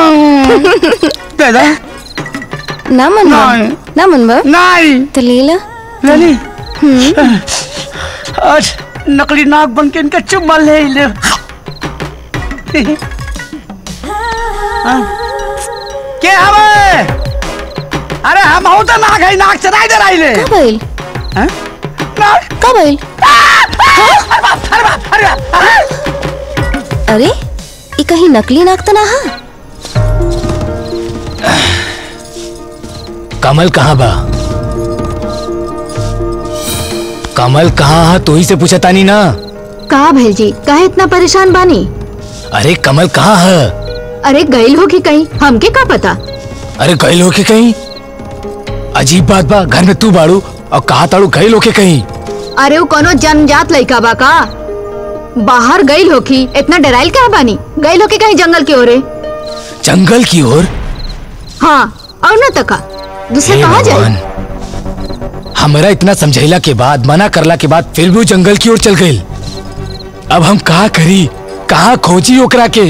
दे दो ना मन नहीं। ना मन बा नहीं तो ले ला लली आज नकली नाक बन के इनका चुम्मा ले ही ले हाँ। के हवे अरे हम हो तो नाक है नाक चराई दे रही ले कब आइल हैं? नाक कब आइल अरे बाप अरे बाप अरे बाप अरे अरे ये कहीं नकली नाक तो ना हा कमल कहाँ बा कमल कहाँ है तू ही से पूछा तानी ना का भेल जी काहे इतना परेशान बानी अरे कमल कहाँ है अरे गईल हो कि कहीं हमके का पता अरे गई होके कहीं अजीब बात बा घर में तू बाड़ू और कहा ताड़ू गई होके कहीं अरे वो कोनो जन्मजात लड़का बा का बाहर गईल होखी इतना डराइल क्या बानी गईल होके कहीं जंगल की ओरे जंगल की ओर हाँ और न तका दूसरा हे कहाँ जाए भगवान हमरा इतना समझैला के बाद मना करला के बाद फिर भी वो जंगल की ओर चल गई अब हम कहा करी कहा खोजी ओकरा के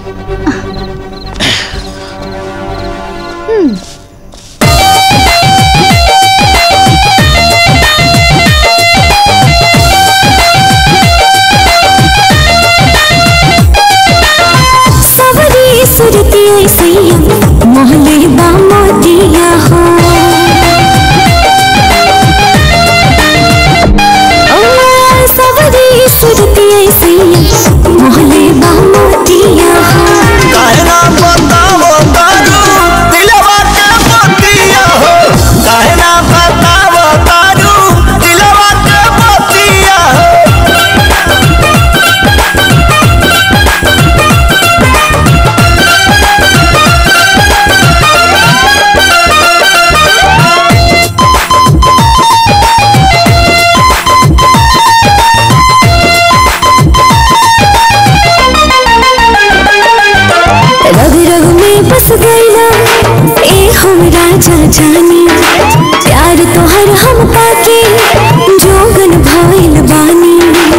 सवरी सुरती सैया मोहले बामोदिया हो ओ सवरी सुरती सैया मोहले बामोदिया हो कहना बताओ तारू दिलवा के मोतिया हो कहना बताओ तारू दिलवा के मोतिया हो रग रग में बस गईला ए हम राजा जानी प्यार तोहर हम पाके जोगन भइल बानी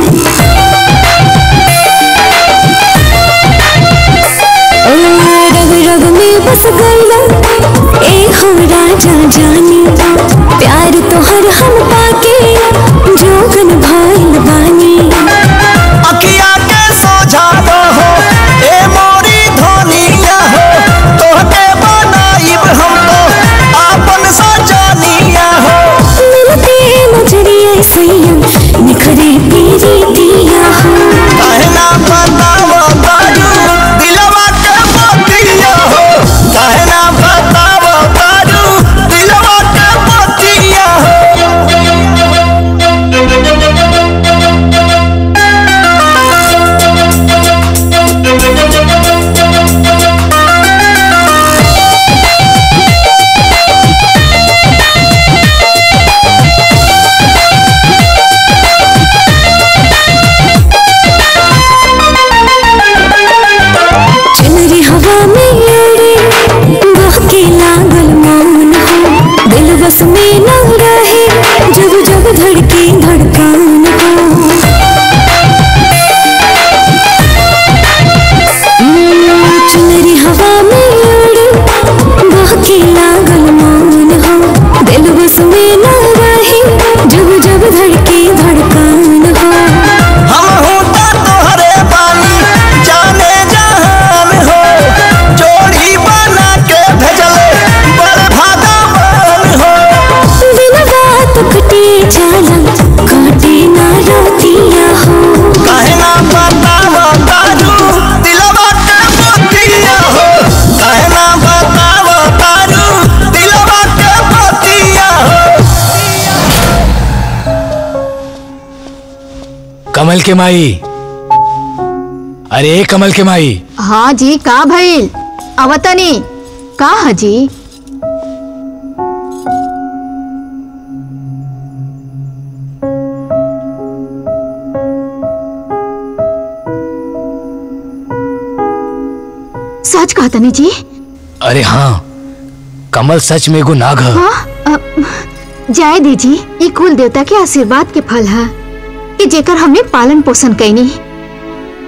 ओ रग रग में बस गईला ए हम राजा जानी प्यार तोहर हम पाके जोगन भइल बानी अखिया के सोझावा हो ए मोरी धनिया हो तोहके बनाइब हम तो आपन सजनिया हो मिलते नजरिए सैया निखरे तेरी दिया हो कहना बताओ तारू दिलवा के मोतिया हो कहना बताओ तारू दिलवा के मोतिया चुनरी हवा में उड़े बहके लागल मौन हो दिल बस में न रहे जब जब धड़के धड़कन हो हम्म, चुनरी हवा में उड़े बहके लागल मौन हो दिल बस में न रहे जब जब धड़के धड़कन हो हम होता तोहरे बानी जाने जहान हो जोड़ी बना के भेजले बड़ भागवान हो बिन बात कटे जाला काटे ना रोतिया हो कहना बताओ तारू दिलवा के मोतिया हो कहना बताओ तारू दिलवा के मोतिया हो कमल के माई अरे कमल के माई हाँ जी का भइल अवतनी का हजी सच कहा तनी जी अरे हाँ कमल सच में एगो नाग है हाँ अ, जाए दीजी ये कुल देवता के आशीर्वाद के फल है कि जेकर हमने पालन पोषण कैनी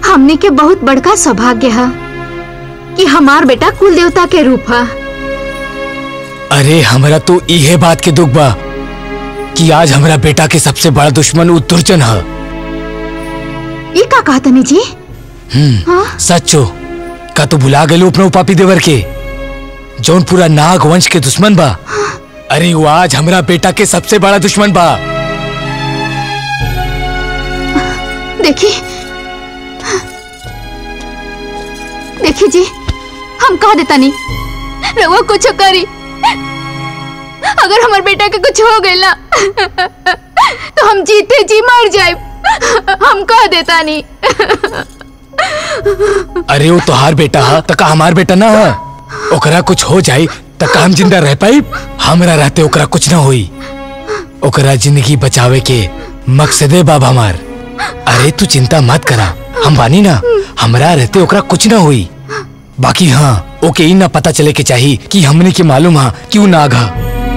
हमने के बहुत बड़का सौभाग्य है कि हमार बेटा कुल देवता के रूप है अरे हमरा तो इहे बात के दुख बा कि आज हमरा बेटा के सबसे बड़ा दुश्मन उ दुर्जन है ये का कहा तनी जी हम्म सच्चो का तू भुला गए अपना पापी देवर के जौन पूरा नाग वंश के दुश्मन बा अरे वो आज हमरा बेटा के सबसे बड़ा दुश्मन बा देखी देखी जी हम कहा देता नहीं रहुआ कुछ करी अगर हमार बेटा के कुछ हो गई ना तो हम जीते जी मर जाए हम कह देता नहीं अरे वो तोहार बेटा है तो का हमार बेटा ना है ओकरा कुछ हो जाए तो का हम जिंदा रह पाई हमरा रहते ओकरा कुछ ना होई ओकरा जिंदगी बचावे के मकसदे बाबा हमार अरे तू चिंता मत करा हम बानी ना हमरा रहते ओकरा कुछ ना हुई बाकी हाँ ओके ई ना पता चले के चाहिए कि हमने के मालूम है क्यों नाग है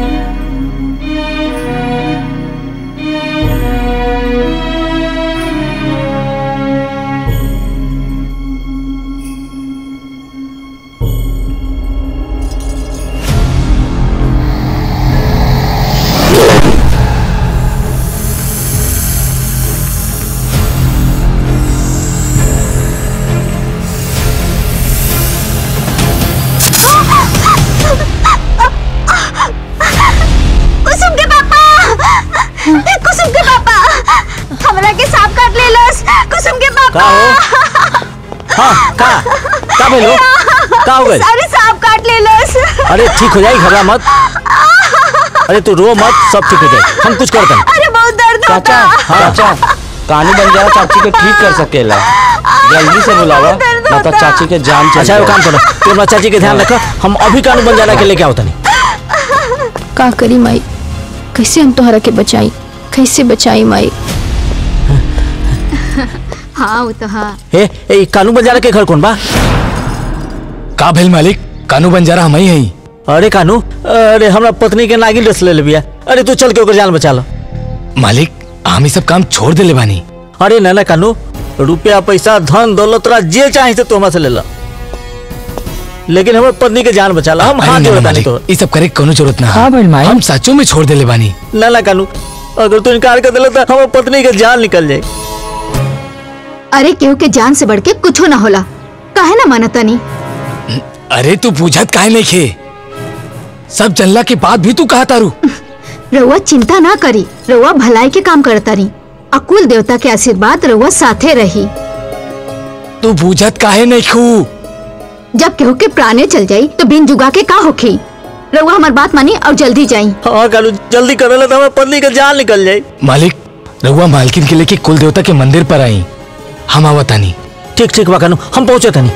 कुसुम के पापा कुसुम के पापा हमरा के सांप काट लेलस कुसुम के पापा का हो हाँ का का भेलो का हो गइल अरे सांप काट लेलस अरे ठीक हो जाई घबरा मत अरे तू रो मत सब ठीक हो जाए हम कुछ करते हैं अरे बहुत दर्द चाचा चाचा कहानी बन जाए चाची को ठीक कर सकेला जल्दी से बुलावा ना तो चाची के जान चल अच्छा वो काम करो तू अपना चाची के ध्यान रखो हम अभी कानून बन जाना के लेके आओ तनी का करी माई कैसे हम तोहरा के बचाई कैसे बचाई माई हाँ वो तो हाँ ए ए कानून बंजारा के घर कौन बा का भेल मालिक कानू बंजारा हम ही हई अरे कानू अरे हमरा पत्नी के नागिन रस ले लिया अरे तू चल के ओकर जान बचा लो मालिक हम ही सब काम छोड़ देले बानी अरे ना ना कानू रुपया पैसा धन दौलत तोरा जे चाहे से तू हमरा से ले लो लेकिन हमर पत्नी के जान बचा ला हम अरे हाथ ना, जोड़ता नहीं मालिक तो ई सब करे के कोनो जरूरत ना हाँ भाई माई हम सचो में छोड़ देले बानी ना ना कानू अगर तू इनकार कर दिला तो हमर पत्नी के जान निकल जाए अरे केहू के जान से बढ़ के कुछ ना होला काहे ना मानता नहीं अरे तू पूछत काहे नहीं खे सब जनला के बाद भी तू कहा तारू रउआ चिंता ना करी रउआ भलाई के काम करता रही अकुल देवता के आशीर्वाद रउआ साथे रही तू पूछत काहे नहीं खू जब केहू के प्राणे चल जाई तो बिन जुगा के का होखी रउआ हमार बात मानी और जल्दी जाई हाँ कानू जल्दी कर ले तो हमर पत्नी के जान निकल जाए मालिक रघुआ मालकिन के लेके कुल देवता के मंदिर पर आई हम आवतानी ठीक ठीक बा कानू हम पहुंचे तनी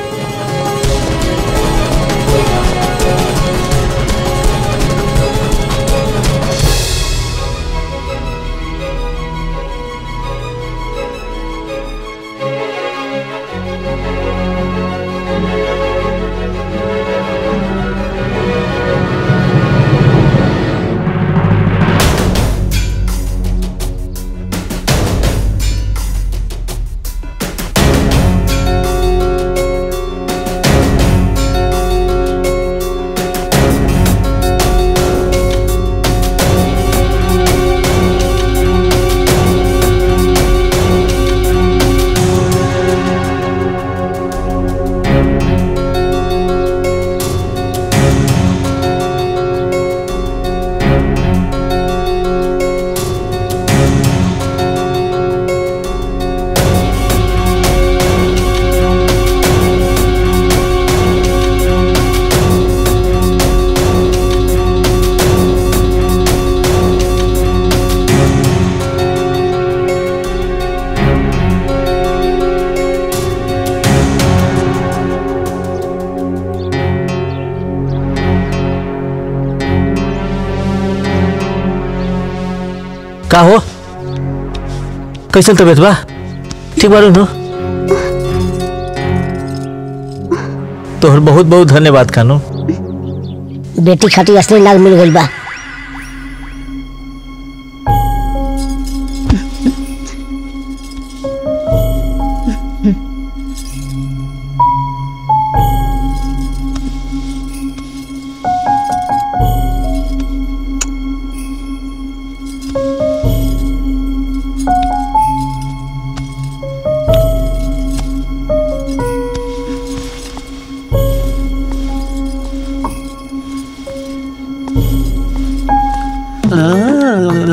का हो कैसन तबीयत बा ठीक बारू नु तोहर बहुत बहुत धन्यवाद कानू बेटी खाती असली नाग मिल गई बा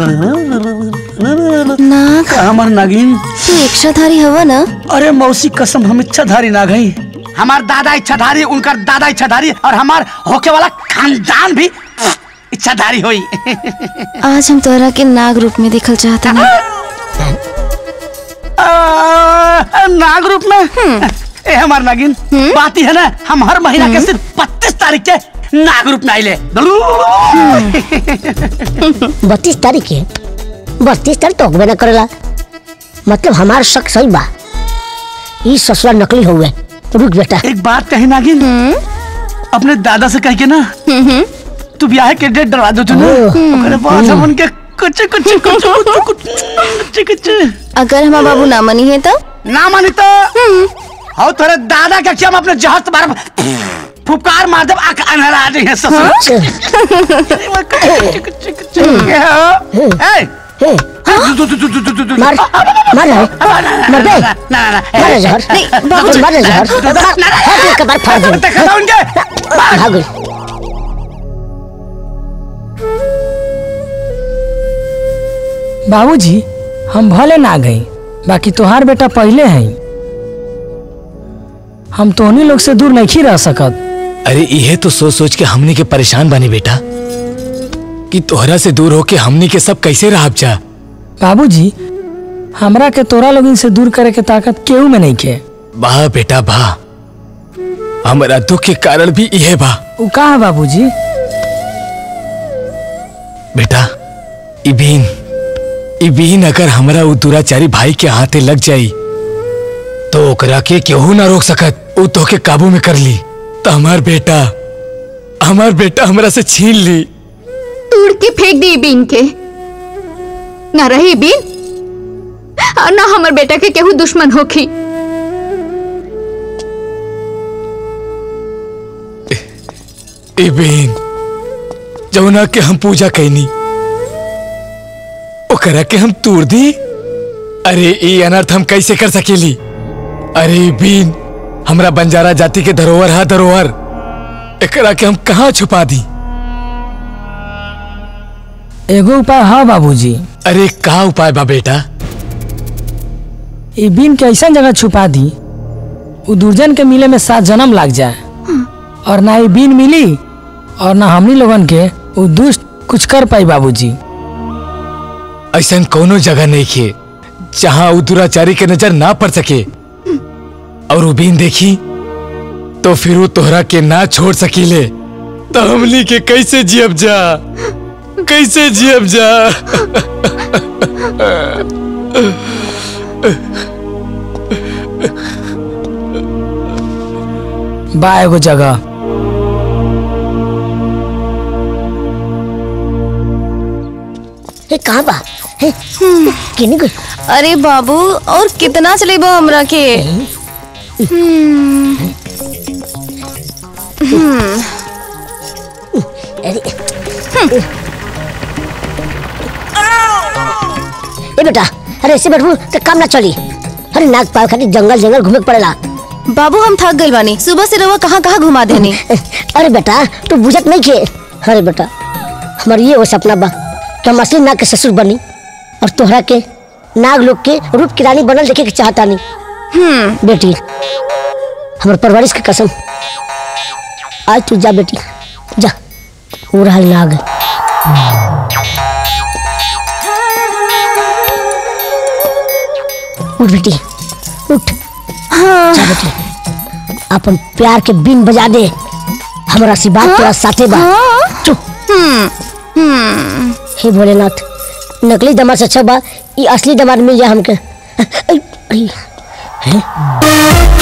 नाग हमार नागिन तू इच्छाधारी हवा ना अरे मौसी कसम हम इच्छाधारी नाग हई हमार दादा इच्छाधारी उनकर दादा इच्छाधारी और हमार होके वाला खानदान भी इच्छाधारी होई आज हम तोरा के नाग रूप में देखल चाहता ना आ, नाग रूप में ए हमार नागिन बात ही है ना हम हर महीना के सिर्फ बत्तीस तारीख के नाग रूप में आइले बत्तीस तारीख के बत्तीस तारीख तो होबे न करेला मतलब हमार शक सही बा ई ससुरा नकली हुए रुक बेटा एक बात कही नागिन अपने दादा से कह के ना तू ब्याह के डेट डरवा दो तू ना ओकरे बाद हम उनके कुछ कुछ कुछ कुछ कुछ कुछ अगर हमारा बाबू ना मनी है तो ना मानी तो और तेरे दादा का क्या हम अपने जहाज तुम्हारा फुकार मार दे आंख अंधेरा आ जाए मार मार रहा है मर बे मार रहा जहर नहीं, बाबूजी मार रहा जहर मार हाथ एक बार फाड़ दे देखा था उनके भाग गई बाबूजी हम भले ना गई बाकी तोहार बेटा पहले है हम तोहनी लोग से दूर नहीं रह सकत अरे यह तो सोच सोच के हमनी के परेशान बने बेटा कि तोहरा से दूर होके हमनी के सब कैसे रह जा बाबूजी हमरा के तोरा लोगन से दूर करे के ताकत केहू में नहीं के वाह बेटा वाह हमारा दुख के कारण भी यह बा उ का है बाबूजी बेटा इबीन इबीन अगर हमरा उ दुराचारी भाई के हाथे लग जाई तो ओकरा के केहू ना रोक सकत उ तो के काबू में कर ली तो हमार बेटा हमार बेटा हमरा से छीन ली तोड़ के फेंक दी बीन के ना रही बीन और ना हमर बेटा के केहू दुश्मन होखी इबीन जौना के हम पूजा कैनी ओकरा के हम तोड़ दी अरे ये अनर्थ हम कैसे कर सकेली अरे बीन हमरा बंजारा जाति के धरोहर है धरोहर एकरा के हम कहाँ छुपा दी एगो उपाय है बाबूजी अरे का उपाय बा बेटा ई बीन के ऐसा जगह छुपा दी उ दुर्जन के मिले में सात जन्म लाग जाए और ना ई बीन मिली और ना हमनी लोगन के उ दुष्ट कुछ कर पाई बाबूजी ऐसा कोनो जगह नहीं खे जहाँ उ दुराचारी के नजर ना पड़ सके और उ बीन देखी तो फिर वो तोहरा के ना छोड़ सकीले तो हमनी के कैसे जियब जा कैसे जियब जा बा एगो जगह ये कहाँ बा हे, किनी गई अरे बाबू और कितना चलेबो हमरा के हम्म, हम्म, अरे ए बेटा अरे ऐसे बैठू तो काम ना चली अरे नाग पाव खातिर जंगल जंगल घूमे के पड़ेला बाबू हम थक गइल बानी सुबह से रवा कहाँ कहाँ घुमा देनी अरे बेटा तू बुझत नहीं खे अरे बेटा हमार ये वो सपना बा कि हम असली नाग के ससुर बनी और तोहरा के नाग लोग के रूप की रानी बनल देखे के चाहता नहीं हम्म बेटी हमार परवरिश की कसम आज तू जा बेटी जा वो रहा नाग उठ बेटी उठ जा बेटी अपन प्यार के बिन बजा दे हमारा सी बात तेरा साथे बा चुप हे भोलेनाथ नकली दमाद से अच्छा बा ये असली दमाद मिल जाए हमके आई, आई, हैं?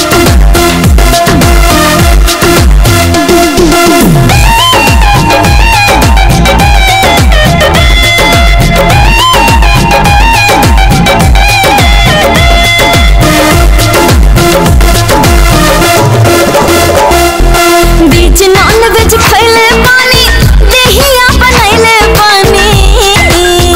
बीच नॉन वेज खैले पानी देहिया बनैले पानी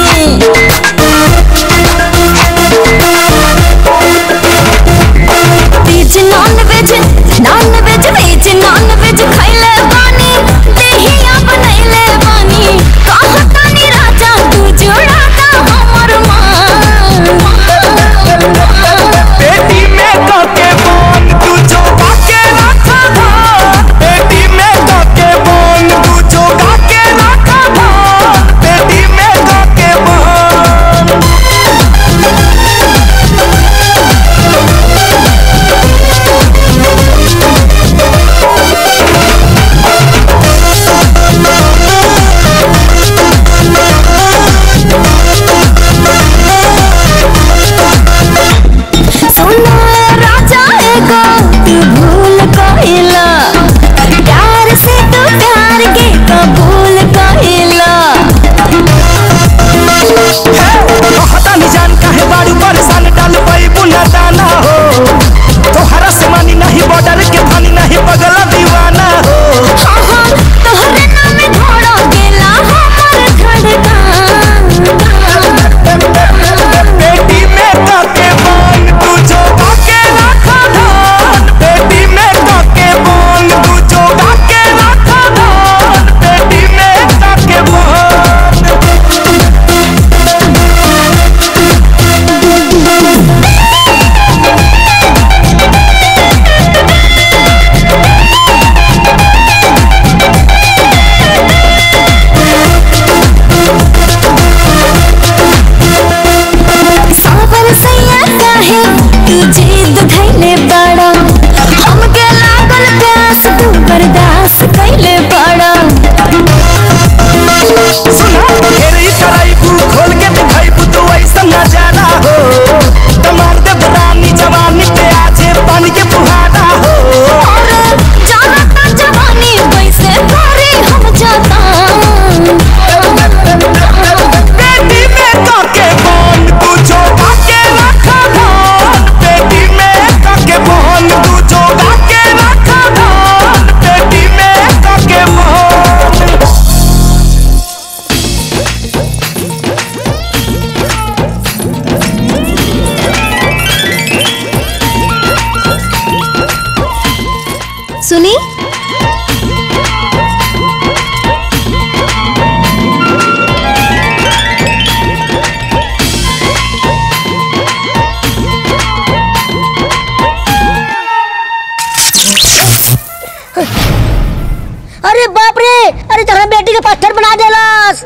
पत्थर बना देलस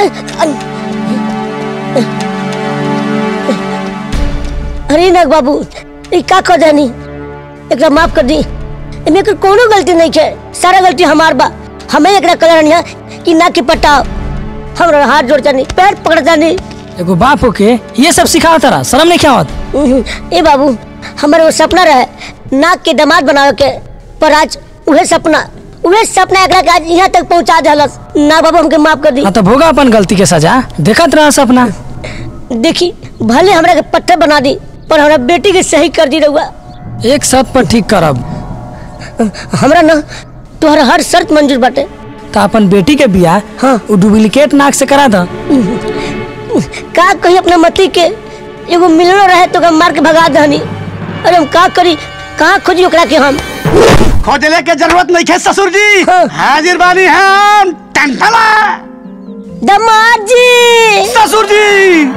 अरे नाग बाबू ई का कर जानी एकरा माफ कर दी एमे एकर कोनो गलती नहीं है सारा गलती हमार बा हमें एकरा कर रहनी है कि ना कि पटाओ हमरा हाथ जोड़ जानी पैर पकड़ जानी एगो बाप होके ये सब सिखाओ तारा शर्म नहीं क्या होत ए बाबू हमारे वो सपना रहे नाक के दामाद बनावे के पर आज उहे सपना उहे सपना एकरा के आज यहाँ तक पहुँचा देलस ना बाबू हमके माफ कर दी हाँ तो भोगा अपन गलती के सजा देखत रहा सपना देखी भले हमरा के पत्थर बना दी पर हमरा बेटी के सही कर दी रहुआ एक शर्त पर ठीक करब हमरा ना तोहरा हर शर्त मंजूर बाटे तो अपन बेटी के बियाह हाँ वो डुप्लीकेट नाक से करा दा का कही अपना मती के एगो मिलनो रहे तो ओकरा मार के भगा दहनी अरे हम का करी कहाँ खोजी ओकरा के हम खोजले के जरूरत नहीं है ससुर जी हाजिर बानी हम टंटला दमाद जी ससुर जी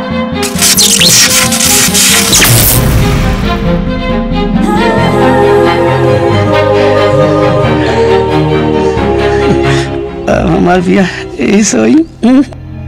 अब हमार बिया यही सोई हम्म?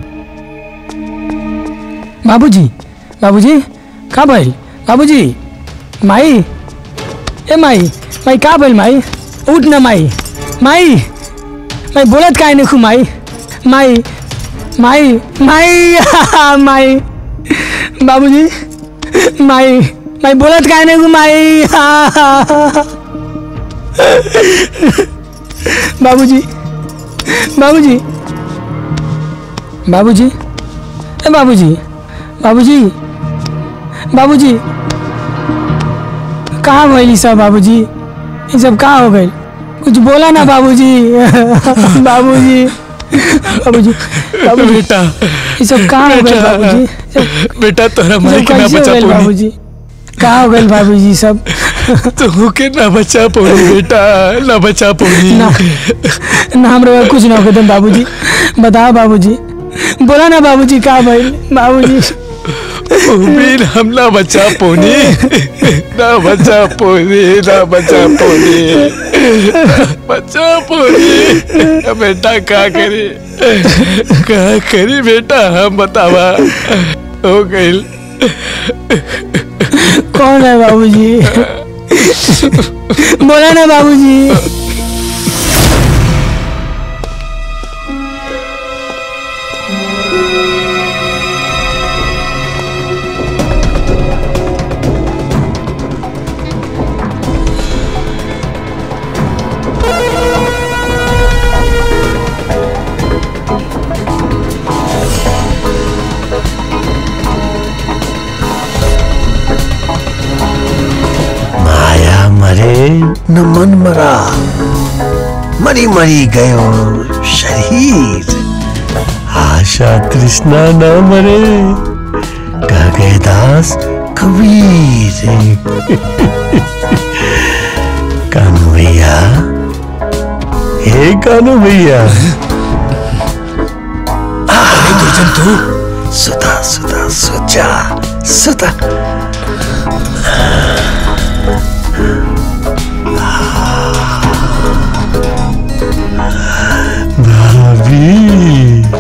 बाबूजी बाबूजी का भइल बाबूजी माई ए माई माई का भइल माई उठ न माई माई माई बोलत काहे नहीं खू माई माई माई माई माई बाबूजी माई माई बोलत काहे नहीं खू माई बाबूजी बाबूजी बाबूजी ए बाबूजी बाबूजी बाबूजी कहाँ भइली सब बाबूजी ये सब कहाँ हो गई कुछ बोला ना बाबूजी बाबूजी बाबूजी बाबूजी बेटा ये सब कहाँ हो गए बेटा, बाबूजी बेटा तोरा ये माई सब के ना कैसे हो बचा गइल पौनी बाबूजी कहाँ हो गए बाबूजी सब तू के ना बचा पौनी बेटा ना बचा पौनी ना ना हमरा कुछ ना हो तुम बाबूजी बताओ बाबूजी बोला ना बाबूजी कहाँ भइल बाबूजी उम्मीद हम ना बचा पौनी ना बचा पौनी ना बचा पौनी बचा पौनी बेटा का करी का करी बेटा हम बतावा हो गइल कौन है बाबूजी बोला ना बाबूजी माया मरे न मन मरा मरी मरी गयो शरीर आशा तृष्णा न मरे कह गए दास कबीर कानू भैया हे कानू भैया दुर्जन तू सुता सुता सुचा सुता भाभी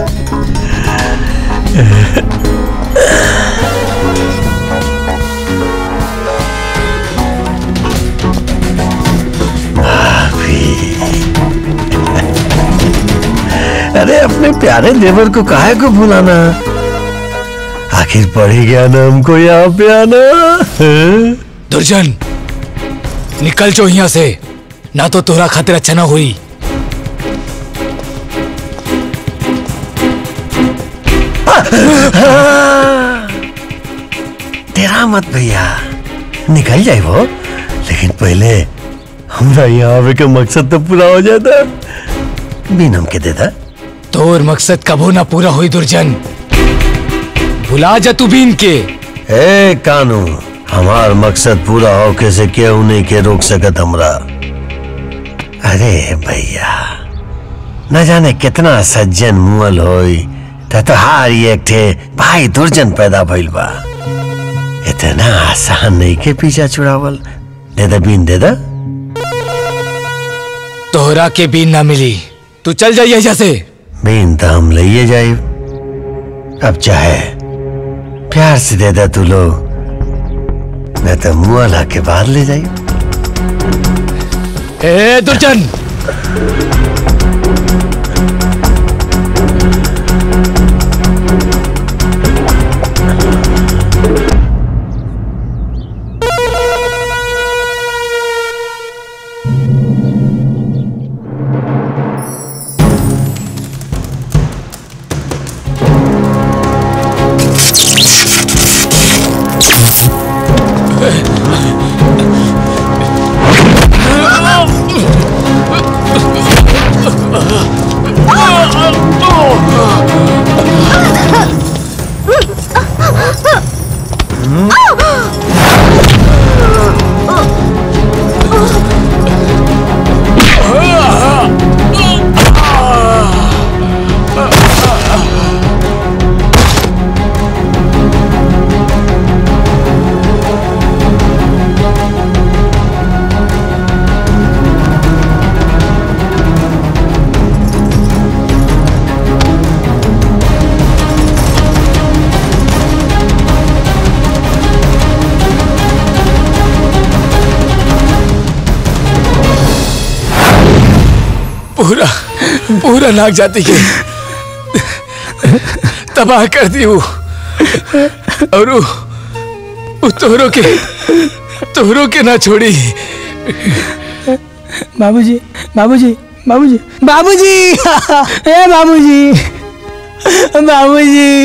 भाभी अरे अपने प्यारे देवर को काहे को भुलाना आखिर पड़ ही गया ना हमको यहाँ पे आना हैं? दुर्जन निकल जो यहाँ से ना तो तोरा खातिर अच्छा ना हुई तेरा मत भैया निकल जाए वो लेकिन पहले हमरा यहाँ आवे के मकसद तो पूरा हो जाता बिन हमके देता तोर मकसद कबो ना पूरा हुई दुर्जन भुला जा तू बीन के ए कानू हमार मकसद पूरा हो कैसे केहू नहीं के रोक सकत हमरा अरे भैया न जाने कितना सज्जन मुअल होई त तोहार ही एक ठे भाई दुर्जन पैदा भइल बा इतना आसान नहीं के पीछा छुड़ावल दे दे बीन दे दे तोहरा के बीन ना मिली तू चल जा यहाँ से बीन तो हम लइए जाए अब चाहे प्यार से दे दे तू लोग न तो मुआ ला के बाहर ले जाइए ए दुर्जन पूरा पूरा नाक जाति के तबाह कर दी वो और वो वो तोहरों के तोहरों के ना छोड़ी बाबूजी बाबूजी बाबूजी बाबूजी ए बाबूजी बाबूजी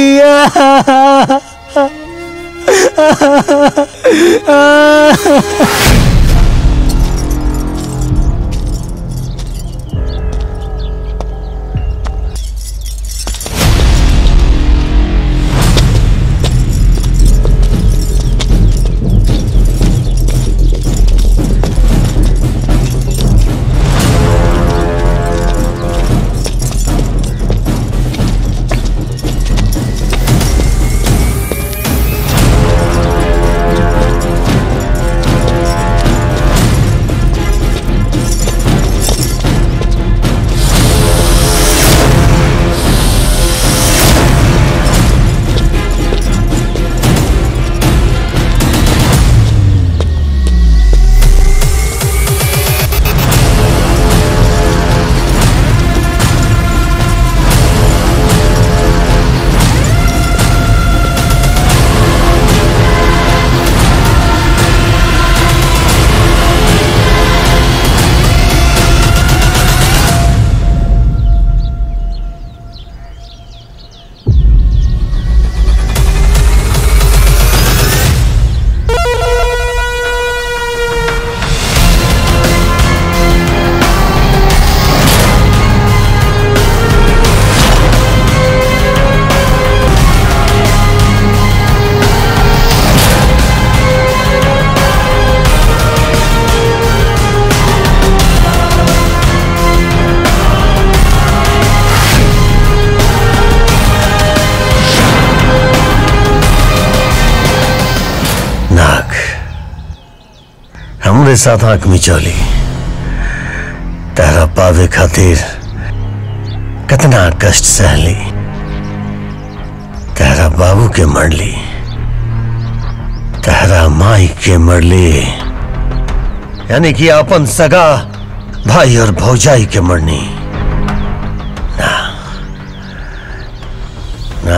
नाक हमरे साथ आंख मिचौली तेरा पावे खातिर कितना कष्ट सहली तेरा बाबू के मरली तेरा माई के मरली यानी कि अपन सगा भाई और भौजाई के मरनी ना ना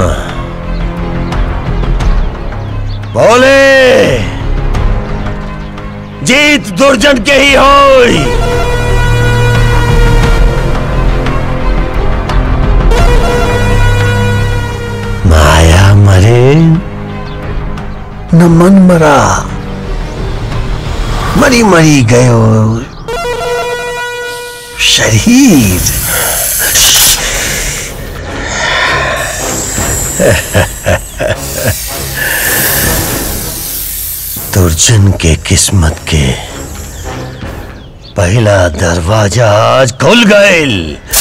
बोले जीत दुर्जन के ही होई माया मरे न मन मरा मरी मरी गयो शरीर दुर्जन के किस्मत के पहला दरवाजा आज खुल गए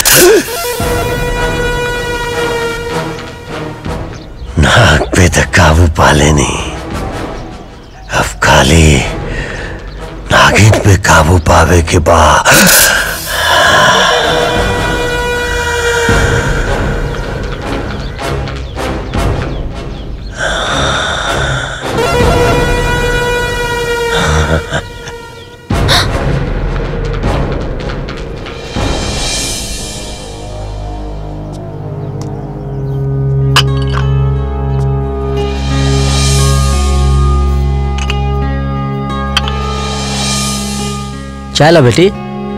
नाक पे तो काबू पा लेनी अब खाली नागिन पे काबू पावे के बाद चाय ला बेटी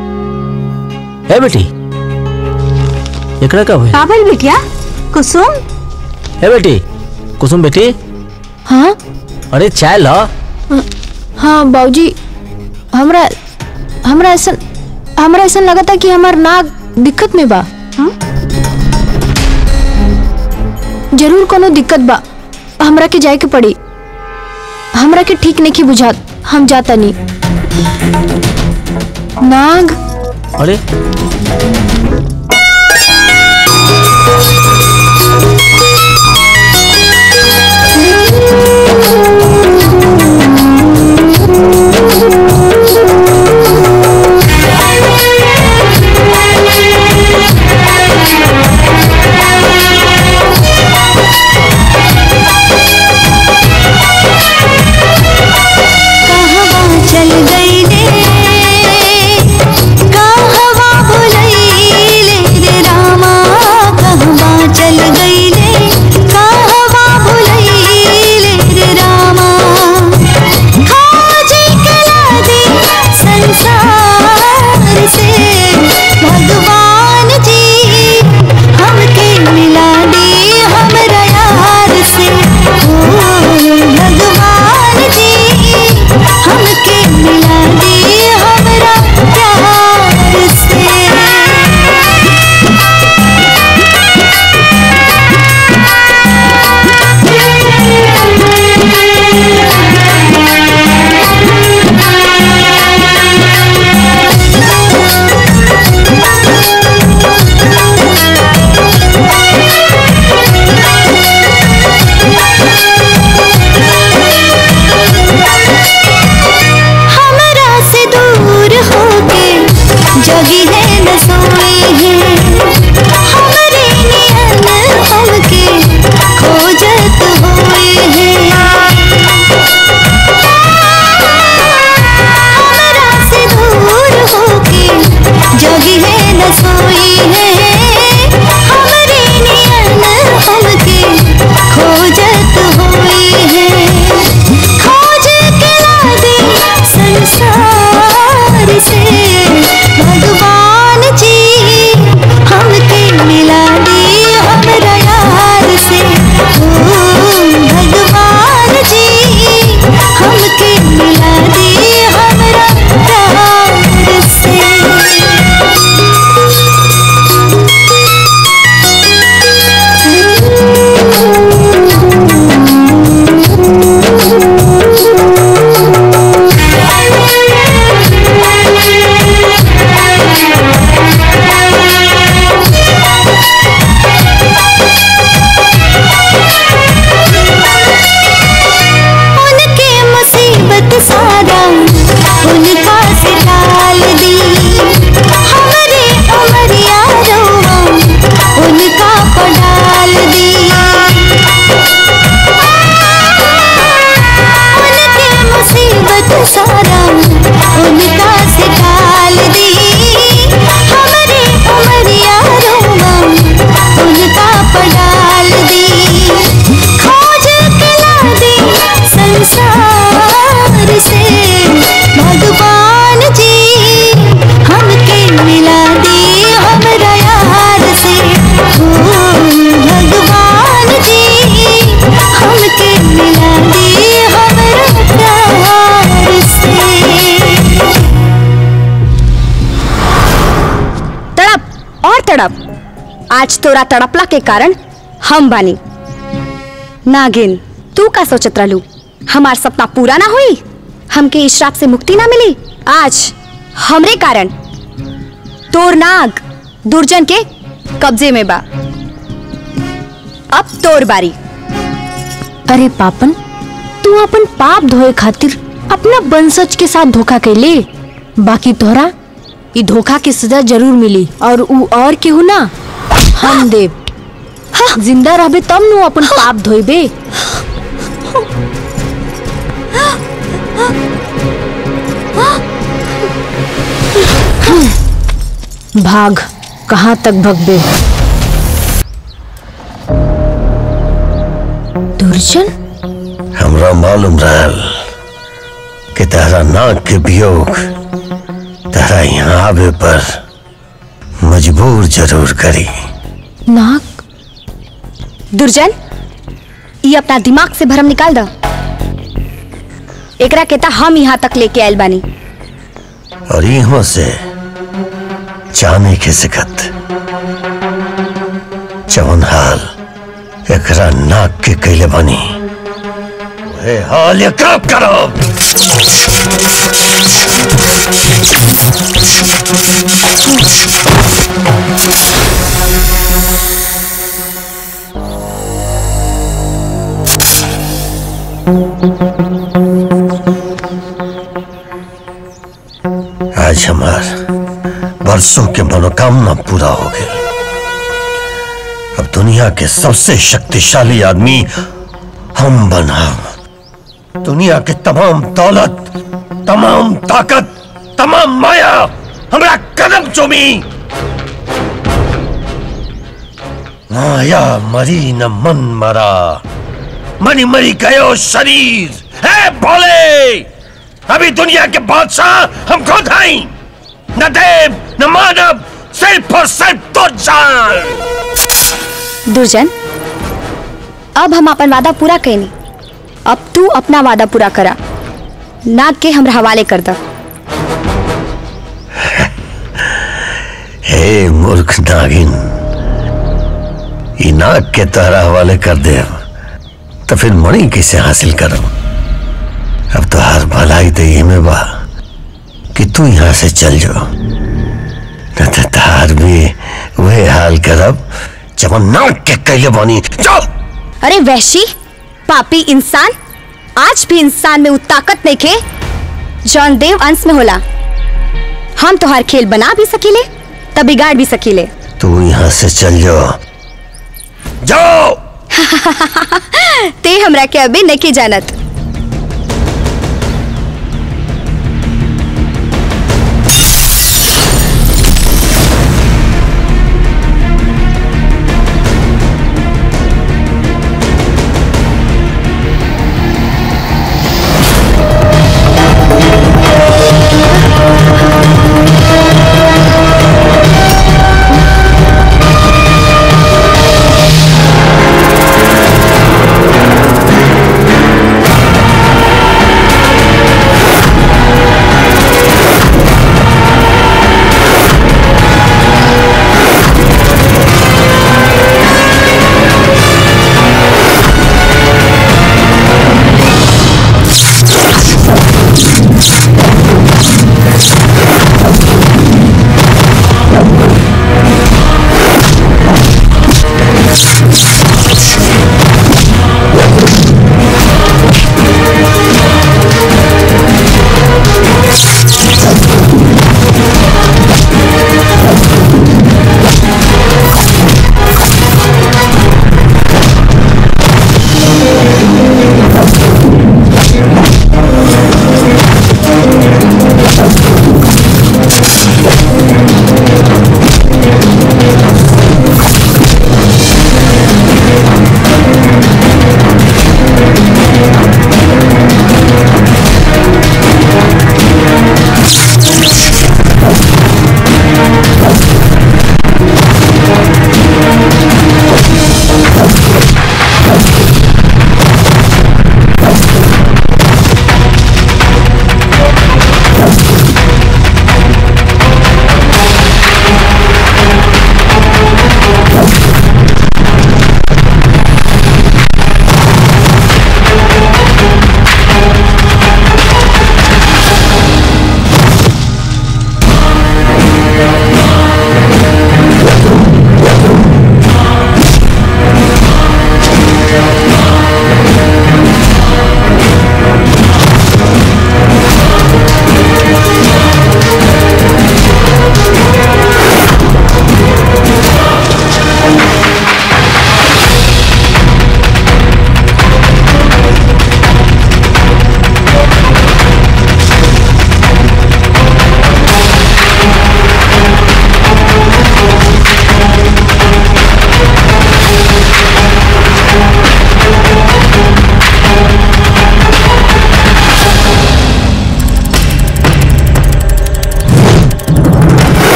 ए बेटी एकरा का हुई का भइल बिटिया कुसुम ए बेटी कुसुम बेटी हाँ अरे चाय ला हाँ बाबूजी हमरा हमरा ऐसा हमरा ऐसा लगा था कि हमार नाक दिक्कत में बा हाँ? जरूर कोनो दिक्कत बा हमरा के जाए के पड़ी हमरा के ठीक नहीं बुझात हम जाता नहीं नाग अरे कहवा चल गई रे कहवा भुलैले रे रामा कहवा चल गई रे कहवा भुलैले रे रामा खोज कला दे संसार से भगवान जी हमके मिला दे हमरा यार से ओ भगवान जी हमके मिला दे हमरा प्यार से हमरा से दूर होके जगी है न सोई है हमरे नियन हमके खोजत होई है हमरा से दूर होके जगी है न सोई है हमरे नियन हमके खोजत होई है खोज के ला दे संसार से भगवान जी हमके मिला दे हमरा यार से ओ भगवान जी हमके मिला दे हमरा प्यार से उनके मुसीबत सारा उनका से टाल दी हमारे उमरिया रोवा उनका पडाल दी उनके मुसीबत सारा उनका से टाल दी हमारे उमरिया रोवा उनका पडाल दी खोज के ला दे संसार से भगवान जी हमके मिला दे हमरा यार से ओ भगवान जी हमके मिला दे हमरा प्यार से तड़प और तड़प आज तोरा तड़पला के कारण हम बानी नागिन तू का सोचत रहलू हमार सपना पूरा ना हुई हमके इस श्राप से मुक्ति ना मिली आज हमरे कारण तोर नाग दुर्जन के कब्जे में बा अब तोर बारी अरे पापन तू अपन पाप धोए खातिर अपना वंशज के साथ धोखा कैले बाकी तोहरा ई धोखा के सजा जरूर मिली और ऊ और केहू ना हम देव जिंदा रहबे तब नु अपन पाप धोइबे भाग कहाँ तक भगबे दुर्जन हमरा मालूम रहल कि तेरा नाक के वियोग तेरा यहाँ आवे पर मजबूर जरूर करी नाक दुर्जन ये अपना दिमाग से भरम निकाल दो एकरा कहता हम यहाँ तक लेके आयल बानी और यहाँ से जाने के सिकत जवन हाल एकरा नाक के कैले बनी वहे हाल एकरा करो आज हमार बरसों के मनोकामना पूरा हो गई अब दुनिया के सबसे शक्तिशाली आदमी हम बना दुनिया के तमाम दौलत तमाम ताकत तमाम माया हमरा कदम चुमी माया मरी न मन मरा मरी मरी गयो शरीर है भोले अभी दुनिया के बादशाह हम खुद हैं न देव न मानव सिर्फ और सिर्फ तो जान दुर्जन अब हम अपन वादा पूरा कैनी अब तू अपना वादा पूरा करा नाग के हमरा हवाले कर दो हे मूर्ख नागिन ई नाग के तहरा हवाले कर दे तो फिर मणि कैसे हासिल करो अब तो हर भलाई तो ये में बा कि तू यहाँ से चल जाओ न तो तार भी वही हाल करब जब नाग के कैले बनी जाओ अरे वैशी पापी इंसान आज भी इंसान में वो ताकत नहीं खे जौन देव अंश में होला हम तोहार खेल बना भी सकीले तब बिगाड़ भी सकीले तू यहाँ से चल जाओ जाओ ते हमरा के अभी नहीं जानत Thank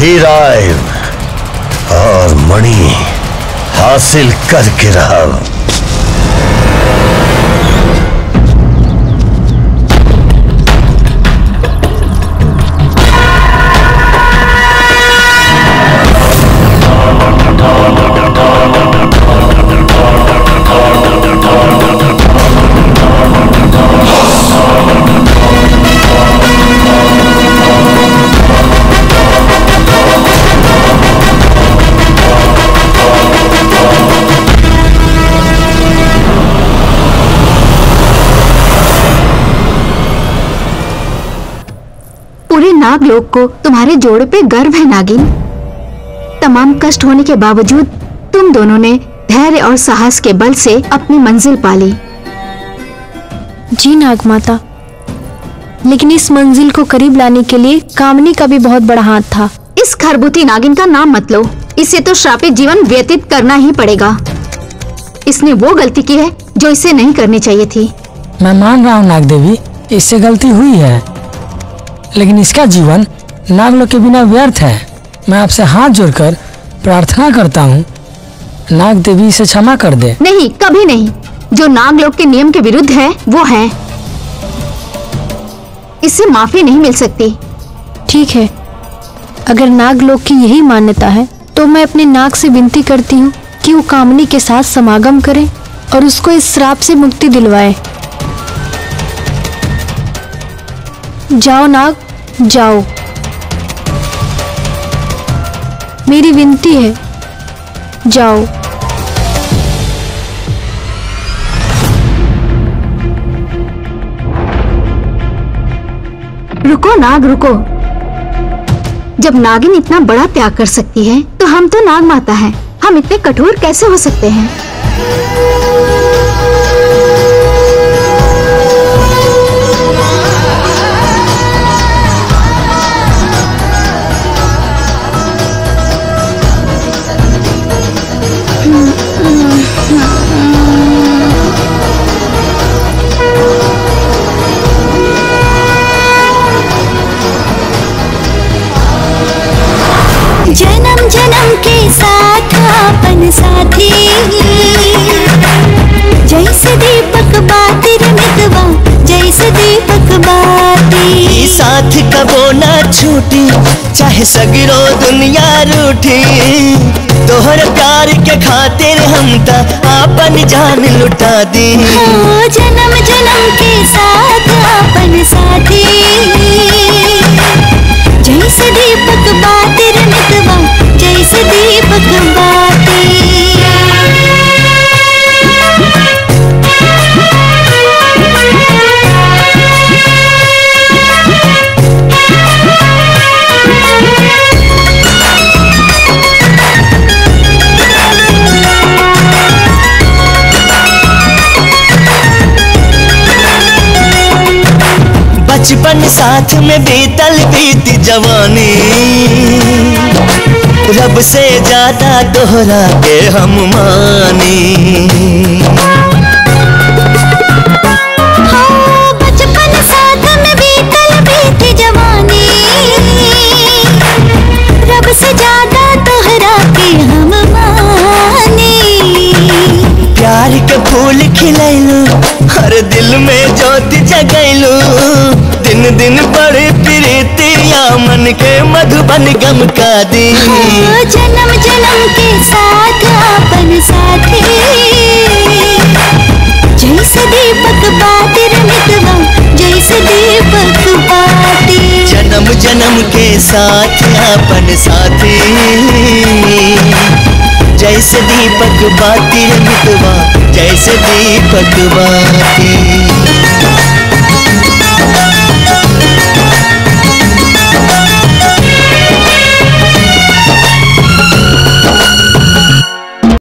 फिर आए और मणि हासिल करके रहा पूरे नागलोक को तुम्हारे जोड़े पे गर्व है नागिन तमाम कष्ट होने के बावजूद तुम दोनों ने धैर्य और साहस के बल से अपनी मंजिल पाली जी नाग माता लेकिन इस मंजिल को करीब लाने के लिए कामनी का भी बहुत बड़ा हाथ था इस खरबूती नागिन का नाम मत लो इसे तो श्रापित जीवन व्यतीत करना ही पड़ेगा इसने वो गलती की है जो इसे नहीं करनी चाहिए थी मैं मान रहा हूँ नाग देवी इससे गलती हुई है लेकिन इसका जीवन नागलोक के बिना व्यर्थ है मैं आपसे हाथ जोड़कर प्रार्थना करता हूँ नाग देवी इसे क्षमा कर दे नहीं कभी नहीं जो नागलोक के नियम के विरुद्ध है वो है इससे माफी नहीं मिल सकती ठीक है अगर नागलोक की यही मान्यता है तो मैं अपने नाग से विनती करती हूँ कि वो कामनी के साथ समागम करे और उसको इस श्राप से मुक्ति दिलवाए जाओ नाग जाओ मेरी विनती है जाओ रुको नाग रुको जब नागिन इतना बड़ा त्याग कर सकती है तो हम तो नाग माता हैं हम इतने कठोर कैसे हो सकते हैं जन्म जन्म के साथ अपन साथी जैसे दीपक बाती रे मितवा जैसे दीपक बाती ई साथ कबो ना छूटी चाहे सगरो दुनिया रूठी तोहर प्यार के खातिर हम त आपन जान लुटा दी हो जन्म जन्म के साथ अपन साथी जैसे दीपक बाती रे मितवा जैसे दीपक बचपन साथ में बीतल बीती जवानी रब से ज्यादा दोहरा के हम मानी हाँ, बचपन साथ में बीतल बीती जवानी रब से ज्यादा तोहरा के हम मानी प्यार के फूल खिलैलू हर दिल में ज्योति जगैलू दिन दिन बड़े प्रीतिया मन के मधुबन गम का दी हाँ, जन्म जन्म के साथ अपन साथी जैसे दीपक बाती रे मितवा जैसे दीपक बाती जन्म जन्म के साथ अपन साथी जैसे दीपक बाती रे मितवा जैसे दीपक बाती